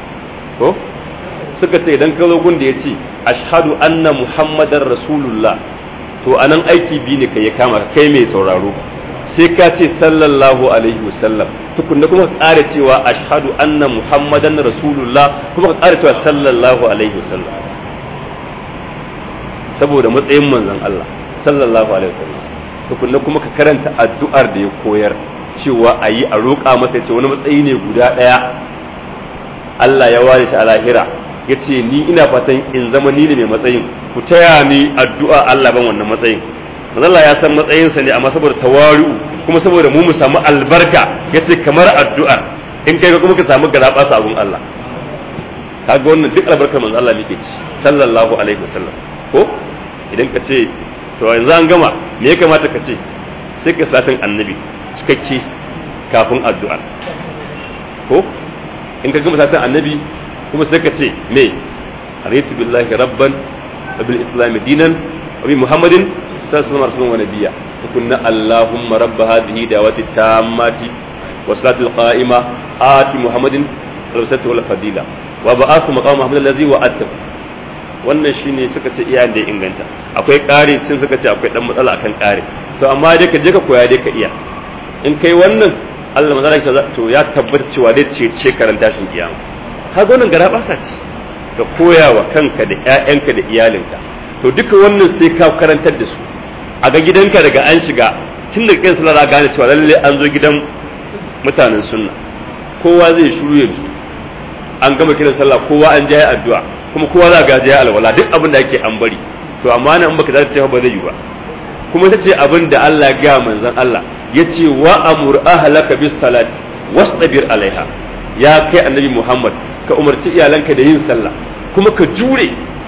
A: ko suka ce idan ka zo gun da ya ce ashhadu anna muhammadar rasulullah to anan aiki bi ne kai ya kama ka kai mai sauraro sai ka ce sallallahu alaihi wasallam tukunna kuma ka ƙara cewa ashhadu anna muhammadan rasulullah kuma ka ƙara cewa sallallahu alaihi wasallam saboda matsayin manzon Allah sallallahu alaihi wasallam tukunna kuma ka karanta addu'ar da ya koyar cewa a yi a roƙa masa ce wani matsayi ne guda ɗaya Allah ya ware shi a lahira ya ce ni ina fatan in zama ni ne mai matsayin ku taya ni addu'a Allah ban wannan matsayin manzo Allah ya san matsayinsa ne amma saboda tawari'u kuma saboda mu mu samu albarka yace kamar addu'ar in kai kuma ka samu garaba sabon Allah kaga wannan duk albarkar manzo Allah muke ci sallallahu alaihi wasallam ko idan ka ce to yanzu an gama me ya kamata ka ce sai ka salatin annabi cikakke kafin addu'a ko in ka gama salatin annabi kuma sai ka ce me aritu billahi rabban wa bil islam dinan wa bi muhammadin sallallahu alaihi wasallam wa nabiyya tukunna allahumma rabb hadhihi da'wati tammati wa salatul qa'ima ati muhammadin al-wasatu wal fadila wa ba'athu maqam muhammad allazi wa'adta wannan shine suka ce iya da inganta akwai ƙari sun suka ce akwai dan matsala akan ƙari to amma dai ka je ka koya dai ka iya in kai wannan Allah manzala shi to ya tabbata cewa dai ce ce karanta shin kiyama kaga wannan gara basa ce ka koya wa kanka da ƴaƴanka da iyalinka to duka wannan sai ka karantar da su a ga gidanka daga an shiga tun da kai sallah gane cewa lalle an zo gidan mutanen sunna kowa zai shuru yanzu an gama kiran sallah kowa an je addu'a kuma kowa za ga je alwala duk abin da ake an bari to amma nan in baka za ta ce ba zai yi ba kuma ta ce abin da Allah ya ga manzon Allah ya ce wa amur ahlaka bis salati wastabir alaiha ya kai annabi Muhammad ka umarci iyalanka da yin sallah kuma ka jure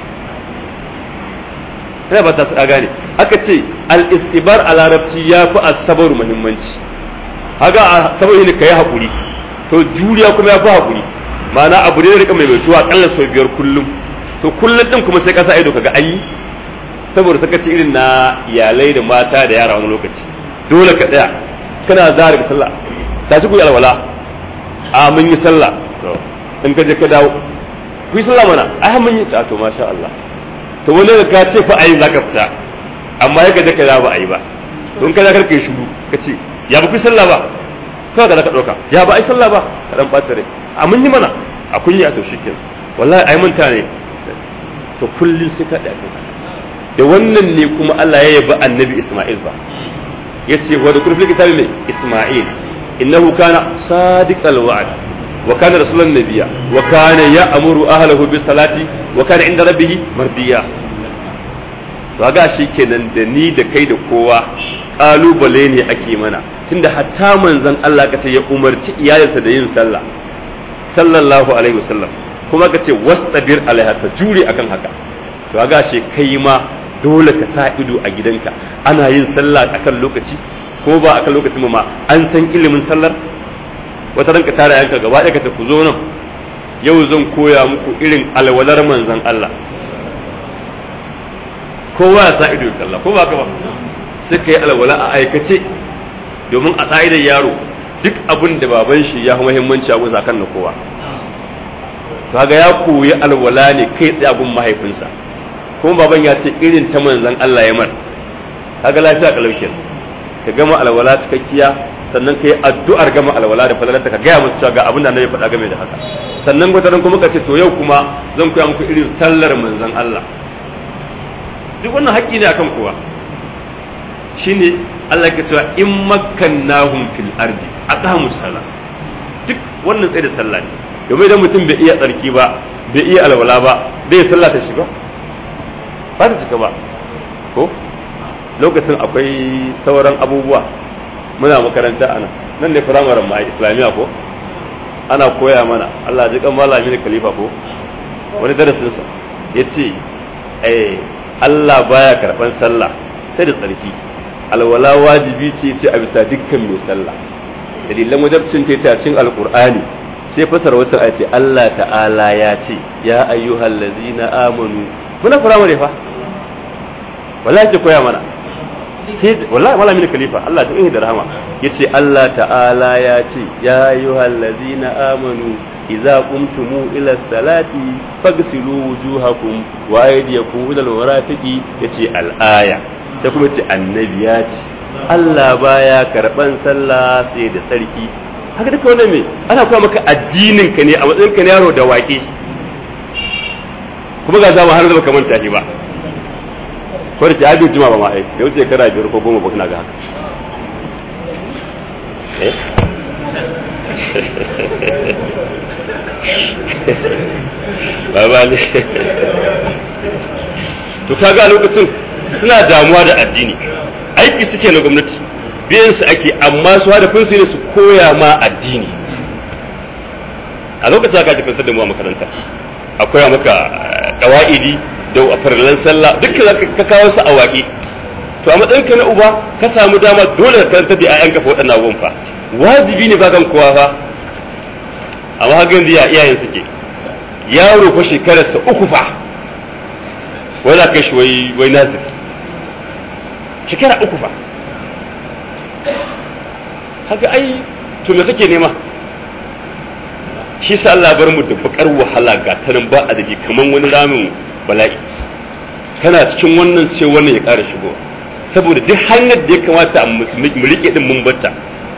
A: ina ba ta gane aka ce al istibar a larabci ya fi asabar muhimmanci haga saboda ne kai hakuri to juriya kuma ya fi hakuri ma'ana abu ne da rika mai mutuwa akalla sau biyar kullum to kullum din kuma sai ka sa ido kaga an yi saboda sakaci irin na iyalai da mata da yara wani lokaci dole ka tsaya kana za daga sallah ta shi ku yi alwala a mun yi sallah in ka je ka dawo ku yi sallah mana ai mun yi ta to masha Allah to wani da ka ce fa ayi zaka fita amma ya je ka dawo ba ayi ba don ka za ka kai shiru ka ce ya ba ku yi sallah ba kawai ka za ka dauka ya ba ai sallah ba ka dan bata rai a mun yi mana a kun yi a to shikenan wallahi ai mun ta ne to kullun sai ka dace da wannan ne kuma Allah ya yabi annabi Ismail ba ya ce wa da kurfin kitabi mai Ismail innahu kana sadiqal wa'd wa kana rasulan nabiyya wa kana ya'muru ahlahu bis salati wa kana inda rabbih mardiya to ga shi kenan da ni da kai da kowa kalubale ne ake mana tunda hatta manzon Allah ka ce ya umarci iyalinsa da yin sallah sallallahu alaihi wasallam kuma ka ce wastabir alaiha ka jure akan haka to ga shi kai ma dole ka sa ido a gidanka ana yin sallah akan lokaci ko ba akan lokaci ma an san ilimin sallar wata ranka tara yanka gaba ɗaya ka ce ku zo nan yau zan koya muku irin alwalar manzon Allah kowa ya sa ido kalla ko ba ka ba sai ka yi alwala a aikace domin a ƙa'idar yaro duk abin da baban shi ya fi muhimmanci a gusa kan na kowa kaga ya koyi alwala ne kai tsaye abin mahaifinsa kuma baban ya ce irin ta manzan Allah ya mar kaga lafiya kalaukin ka gama alwala cikakkiya sannan ka yi addu'ar gama alwala da fadalarta ka gaya musu cewa ga abin da annabi faɗa game da haka sannan gwataran kuma ka ce to yau kuma zan koya muku irin sallar manzan Allah duk wannan haƙƙi ne akan kowa shine Allah ke cewa in makkannahum fil ardi aqamus salat duk wannan tsaye da sallah ne domin idan mutum bai iya tsarki ba bai iya alwala ba bai sallah ta shiga ba ta cika ba ko lokacin akwai sauran abubuwa muna makaranta ana nan ne firamaren ma islamiyya ko ana koya mana Allah ji kan malami ne khalifa ko wani darasin sa yace eh Allah baya karban sallah sai da tsarki alwala wajibi ce ce a bisa dukkan mai sallah dalilan wajabcin ta ce a cikin alqur'ani sai fasar wata a ce Allah ta'ala ya ce ya ayyuhal ladzina amanu muna firamare fa wallahi ke koya mana sai wallahi malami ne khalifa Allah ta da rahama yace Allah ta'ala ya ce ya ayyuhal ladzina amanu idza qumtum ila salati faghsilu wujuhakum wa aydiyakum ila almarafiqi yace al-aya ta kuma ce annabi ya ce Allah baya karban sallah sai da sarki haka duka wannan me ana koya maka addinin ka ne a matsayin ka na yaro da waƙe kuma ga zama har da baka manta shi ba ko da ke abin jima ba ma ai da wuce kara biyar ko goma ba kana ga haka eh ba ba ne to kaga a lokacin suna damuwa da addini aiki suke na gwamnati biyan su ake amma su hadafin su ne su koya ma addini a lokacin aka jikin da mu a makaranta akwai maka kawa'idi da farallan sallah dukkan ka kawo su a waƙi to a matsayinka na uba ka samu dama dole ka karanta da ƴaƴanka fa waɗannan abubuwan fa wajibi ne ba kan kowa fa amma hakan da iyayen suke yaro fa shekararsa uku fa wai za ka shi wai wai nazir shekara uku fa haka ai to me kake nema shi sa Allah bar mu da bakar wahala ga tanan ba a dake kaman wani ramin bala'i kana cikin wannan sai wannan ya ƙara shigo saboda duk hanyar da ya kamata a mu rike din mun batta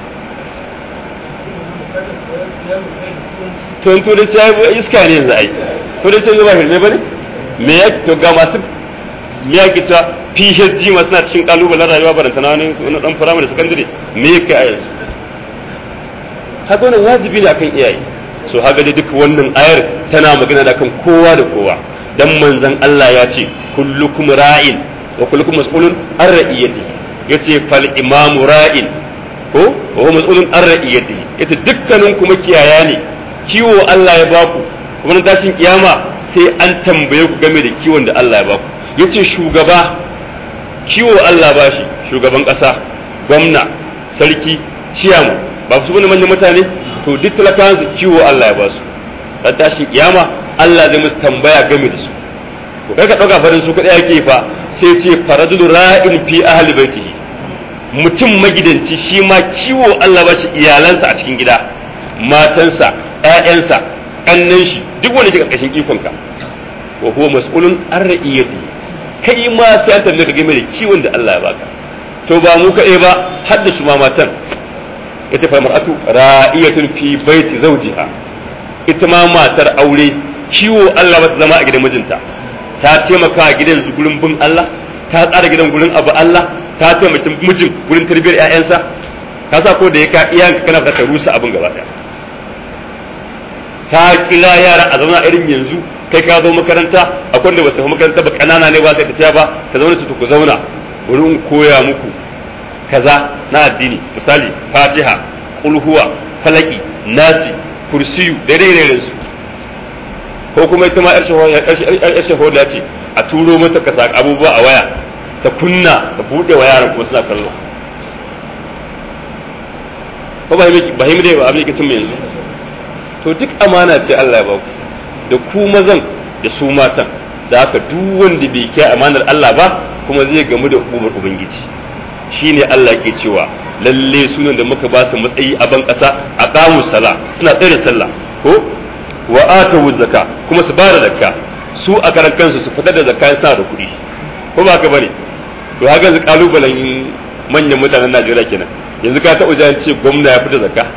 A: to in turanci ya iska ne yanzu ai turanci ba hirme ba ne me ya to ga masu me ya ke cewa PhD ma suna cikin kalubalen rayuwa baranta na wani wani dan firamare da sakandare me ya kai a yanzu haka wannan wajibi ne akan iyaye so haka dai duk wannan ayar tana magana da kan kowa da kowa dan manzon Allah ya ce kullukum ra'in wa kullukum mas'ulun an ra'iyati yace fal imamu ra'in ko wa huwa mas'ulun an ra'iyati yace dukkanin kuma kiyaya ne kiwo Allah ya baku kuma tashin kiyama sai an tambaye ku game da kiwon da Allah ya baku yace shugaba kiwo Allah ba shi shugaban kasa gwamna sarki ciyamu ba su bane manyan mutane to duk talakawan su kiwo Allah ya ba su dan tashin kiyama Allah zai musu tambaya game da su to kai ka dauka farin su kadai yake fa sai ce faradul ra'in fi ahli baitihi mutum magidanci shi ma kiwo Allah ba shi iyalansa a cikin gida matansa ƴaƴansa ƙannan shi duk wanda ke ƙarƙashin ikonka wa huwa mas'ulun an ra'iyati kai ma sai an tambaye ka game da kiwon da Allah ya baka to ba mu kaɗai ba har da su ma matan ita fa mar'atu ra'iyatun fi baiti zawjiha ita ma matar aure kiwo Allah ba ta zama a gidan mijinta ta taimaka a gidan gurin bin Allah ta tsara gidan gurin abu Allah ta taimaki mijin gurin tarbiyyar ƴaƴansa ka sa ko da ya ka iyanka kana ka rusa abin gaba ɗaya ta kila yara a zauna irin yanzu kai ka zo makaranta akwai da basu makaranta ba kanana ne ba sai tafiya ba ka zauna su ku zauna wurin koya muku kaza na addini misali fatiha qul huwa falaki nasi kursiyu daidai daidai su ko kuma ita ma yar shahoda ce a turo mata ka saka abubuwa a waya ta kunna ta bude wa yaran kuma suna kallo ko ba himi dai ba abin da ke yanzu to duk amana ce Allah ya ba ku da ku mazan da su matan da haka duk wanda bai kiyaye amanar Allah ba kuma zai gamu da hukumar ubangiji shine Allah ke cewa lalle sunan da muka ba su matsayi a ban kasa a qamu sala suna tsaye da sallah ko wa atu zakka kuma su bada zakka su a karan kansu su fitar da zakka suna da kuɗi ko ba ka bane to haka yanzu kalubalen manyan mutanen Najeriya kenan yanzu ka taɓa jan ce gwamna ya fita zakka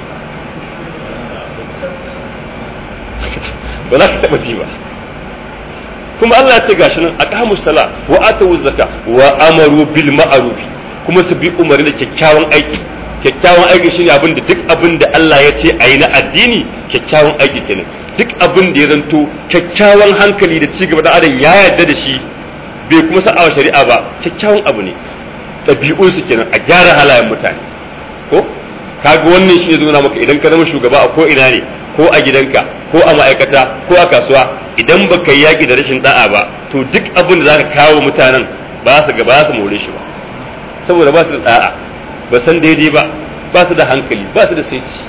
A: ba za ka taɓa ji ba kuma Allah ya ce gashi nan aqamu sala wa atu zakka wa amaru bil ma'ruf kuma su bi umarni da kyakkyawan aiki kyakkyawan aiki shine abin da duk abin da Allah ya ce ayi na addini kyakkyawan aiki kenan duk abin da ya zanto kyakkyawan hankali da cigaba da adam ya yarda da shi bai kuma sa'a shari'a ba kyakkyawan abu ne ɗabi'un su kenan a gyara halayen mutane ko kaga wannan shi ne nuna maka idan ka zama shugaba a ko ina ne ko a gidanka ko a ma'aikata ko a kasuwa idan baka yi yaƙi da rashin da'a ba to duk abin da zaka kawo mutanen ba su ga ba su more shi ba saboda ba su da da'a ba san daidai ba ba su da hankali ba su da saiti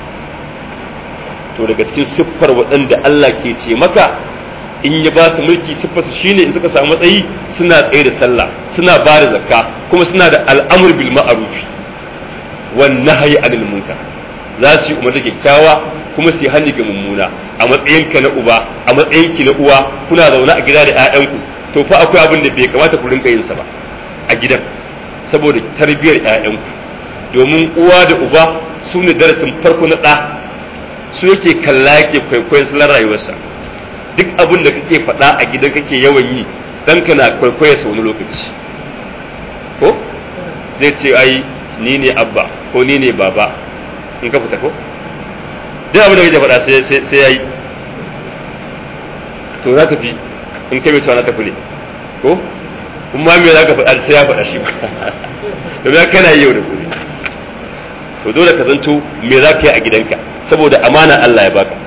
A: to daga cikin siffar waɗanda Allah ke ce maka in ya ba su mulki siffar su shine in suka samu matsayi suna tsaye da sallah suna ba da zakka kuma suna da al'amur bil ma'ruf wan nahyi anil munkar za su yi umarni kyakkyawa kuma su yi hannu ga mummuna a matsayinka na uba a matsayinki na uwa kuna zaune a gida da 'ya'yanku to fa akwai abin da bai kamata ku rinka yin sa ba a gidan saboda tarbiyyar 'ya'yanku domin uwa da uba su ne darasin farko na ɗa su yake kalla yake kwaikwayon salon rayuwarsa duk abin da kake faɗa a gidan kake yawan yi ɗanka na kwaikwayon sa wani lokaci ko zai ce ai ni ne abba ko ni ne baba in ka fita ko duk abin da kake faɗa sai ya yi to za ta fi in kai mai cewa na tafi ne ko kuma me za ka faɗa sai ya faɗa shi ba domin kana yi yau da gobe to dole ka zanto me za ka yi a gidanka saboda amana Allah ya baka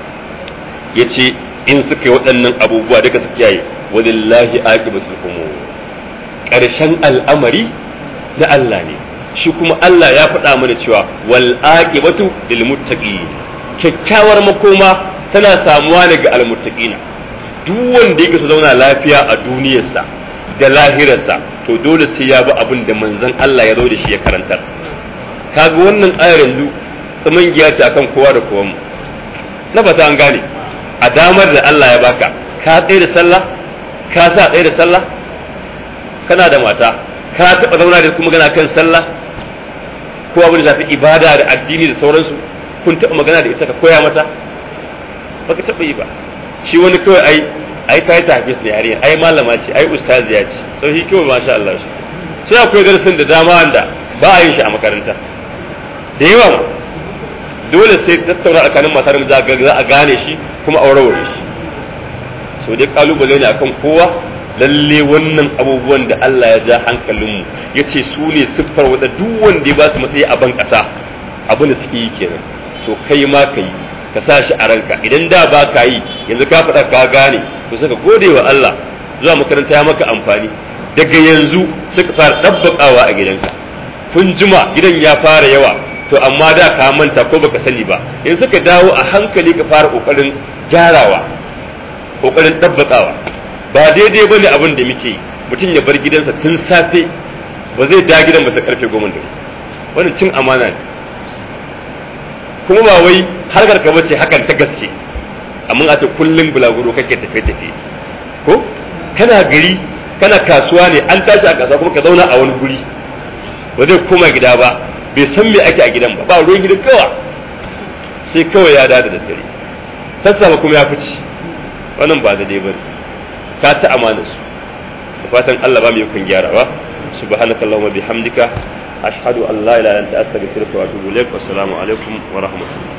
A: ya ce in suka yi waɗannan abubuwa duka su kiyaye walillahi aqibatul umur ƙarshen al'amari na Allah ne shi kuma Allah ya faɗa mana cewa wal aqibatu lil muttaqin kyakkyawar makoma tana samuwa ne ga al muttaqina duk wanda yake so zauna lafiya a duniyarsa da lahirarsa to dole sai ya bi abin da manzon Allah ya zo da shi ya karantar kaga wannan ayar yanzu tsaman giya ce akan kowa da kowa na fata an gane a damar da Allah ya baka ka tsaye da sallah ka sa tsaye da sallah kana da mata ka taɓa zauna da kuma gana kan sallah ko abin da zafi ibada da addini da sauransu kun taɓa magana da ita ka koya mata baka taɓa yi ba shi wani kawai ai ai ta yi tafis da yarinya ai malama ce ai ustaziya ce sau shi kawai masha Allah shi sai akwai darasin da dama wanda ba a yin shi a makaranta da yawa ma dole sai tattauna tsakanin matar da za a gane shi kuma aurewar shi so dai kalubale ne akan kowa lalle wannan abubuwan da Allah ya ja hankalinmu ya ce su ne siffar wadda duk wanda ya ba su matsayi a ban ƙasa abin da suke yi kenan so kai ma ka yi ka sa shi a ranka idan da ba ka yi yanzu ka faɗa ka gane to saka gode wa Allah zuwa makaranta ya maka amfani daga yanzu suka fara ɗabbaƙawa a gidanka kun jima gidan ya fara yawa to amma da ka manta ko baka sani ba in suka dawo a hankali ka fara kokarin gyarawa kokarin ɗabbaƙawa ba daidai bane abin da muke yi mutum ya bar gidansa tun safe ba zai da gidan ba sai karfe goma da wannan cin amana ne kuma ba wai harkar ka bace hakan ta gaske amma a ce kullum bulaguro kake tafe tafe ko kana gari kana kasuwa ne an tashi a kasuwa kuma ka zauna a wani guri ba zai koma gida ba bai san me ake a gidan ba ba ruwan gidan kawa sai kawai ya dada da dare sassafe kuma ya fice wannan ba daidai ba ka ta amana su da fatan Allah ba mu yakun gyarawa subhanakallahumma bihamdika ashhadu an la ilaha illa anta astaghfiruka wa atubu ilaik wassalamu alaikum wa rahmatullahi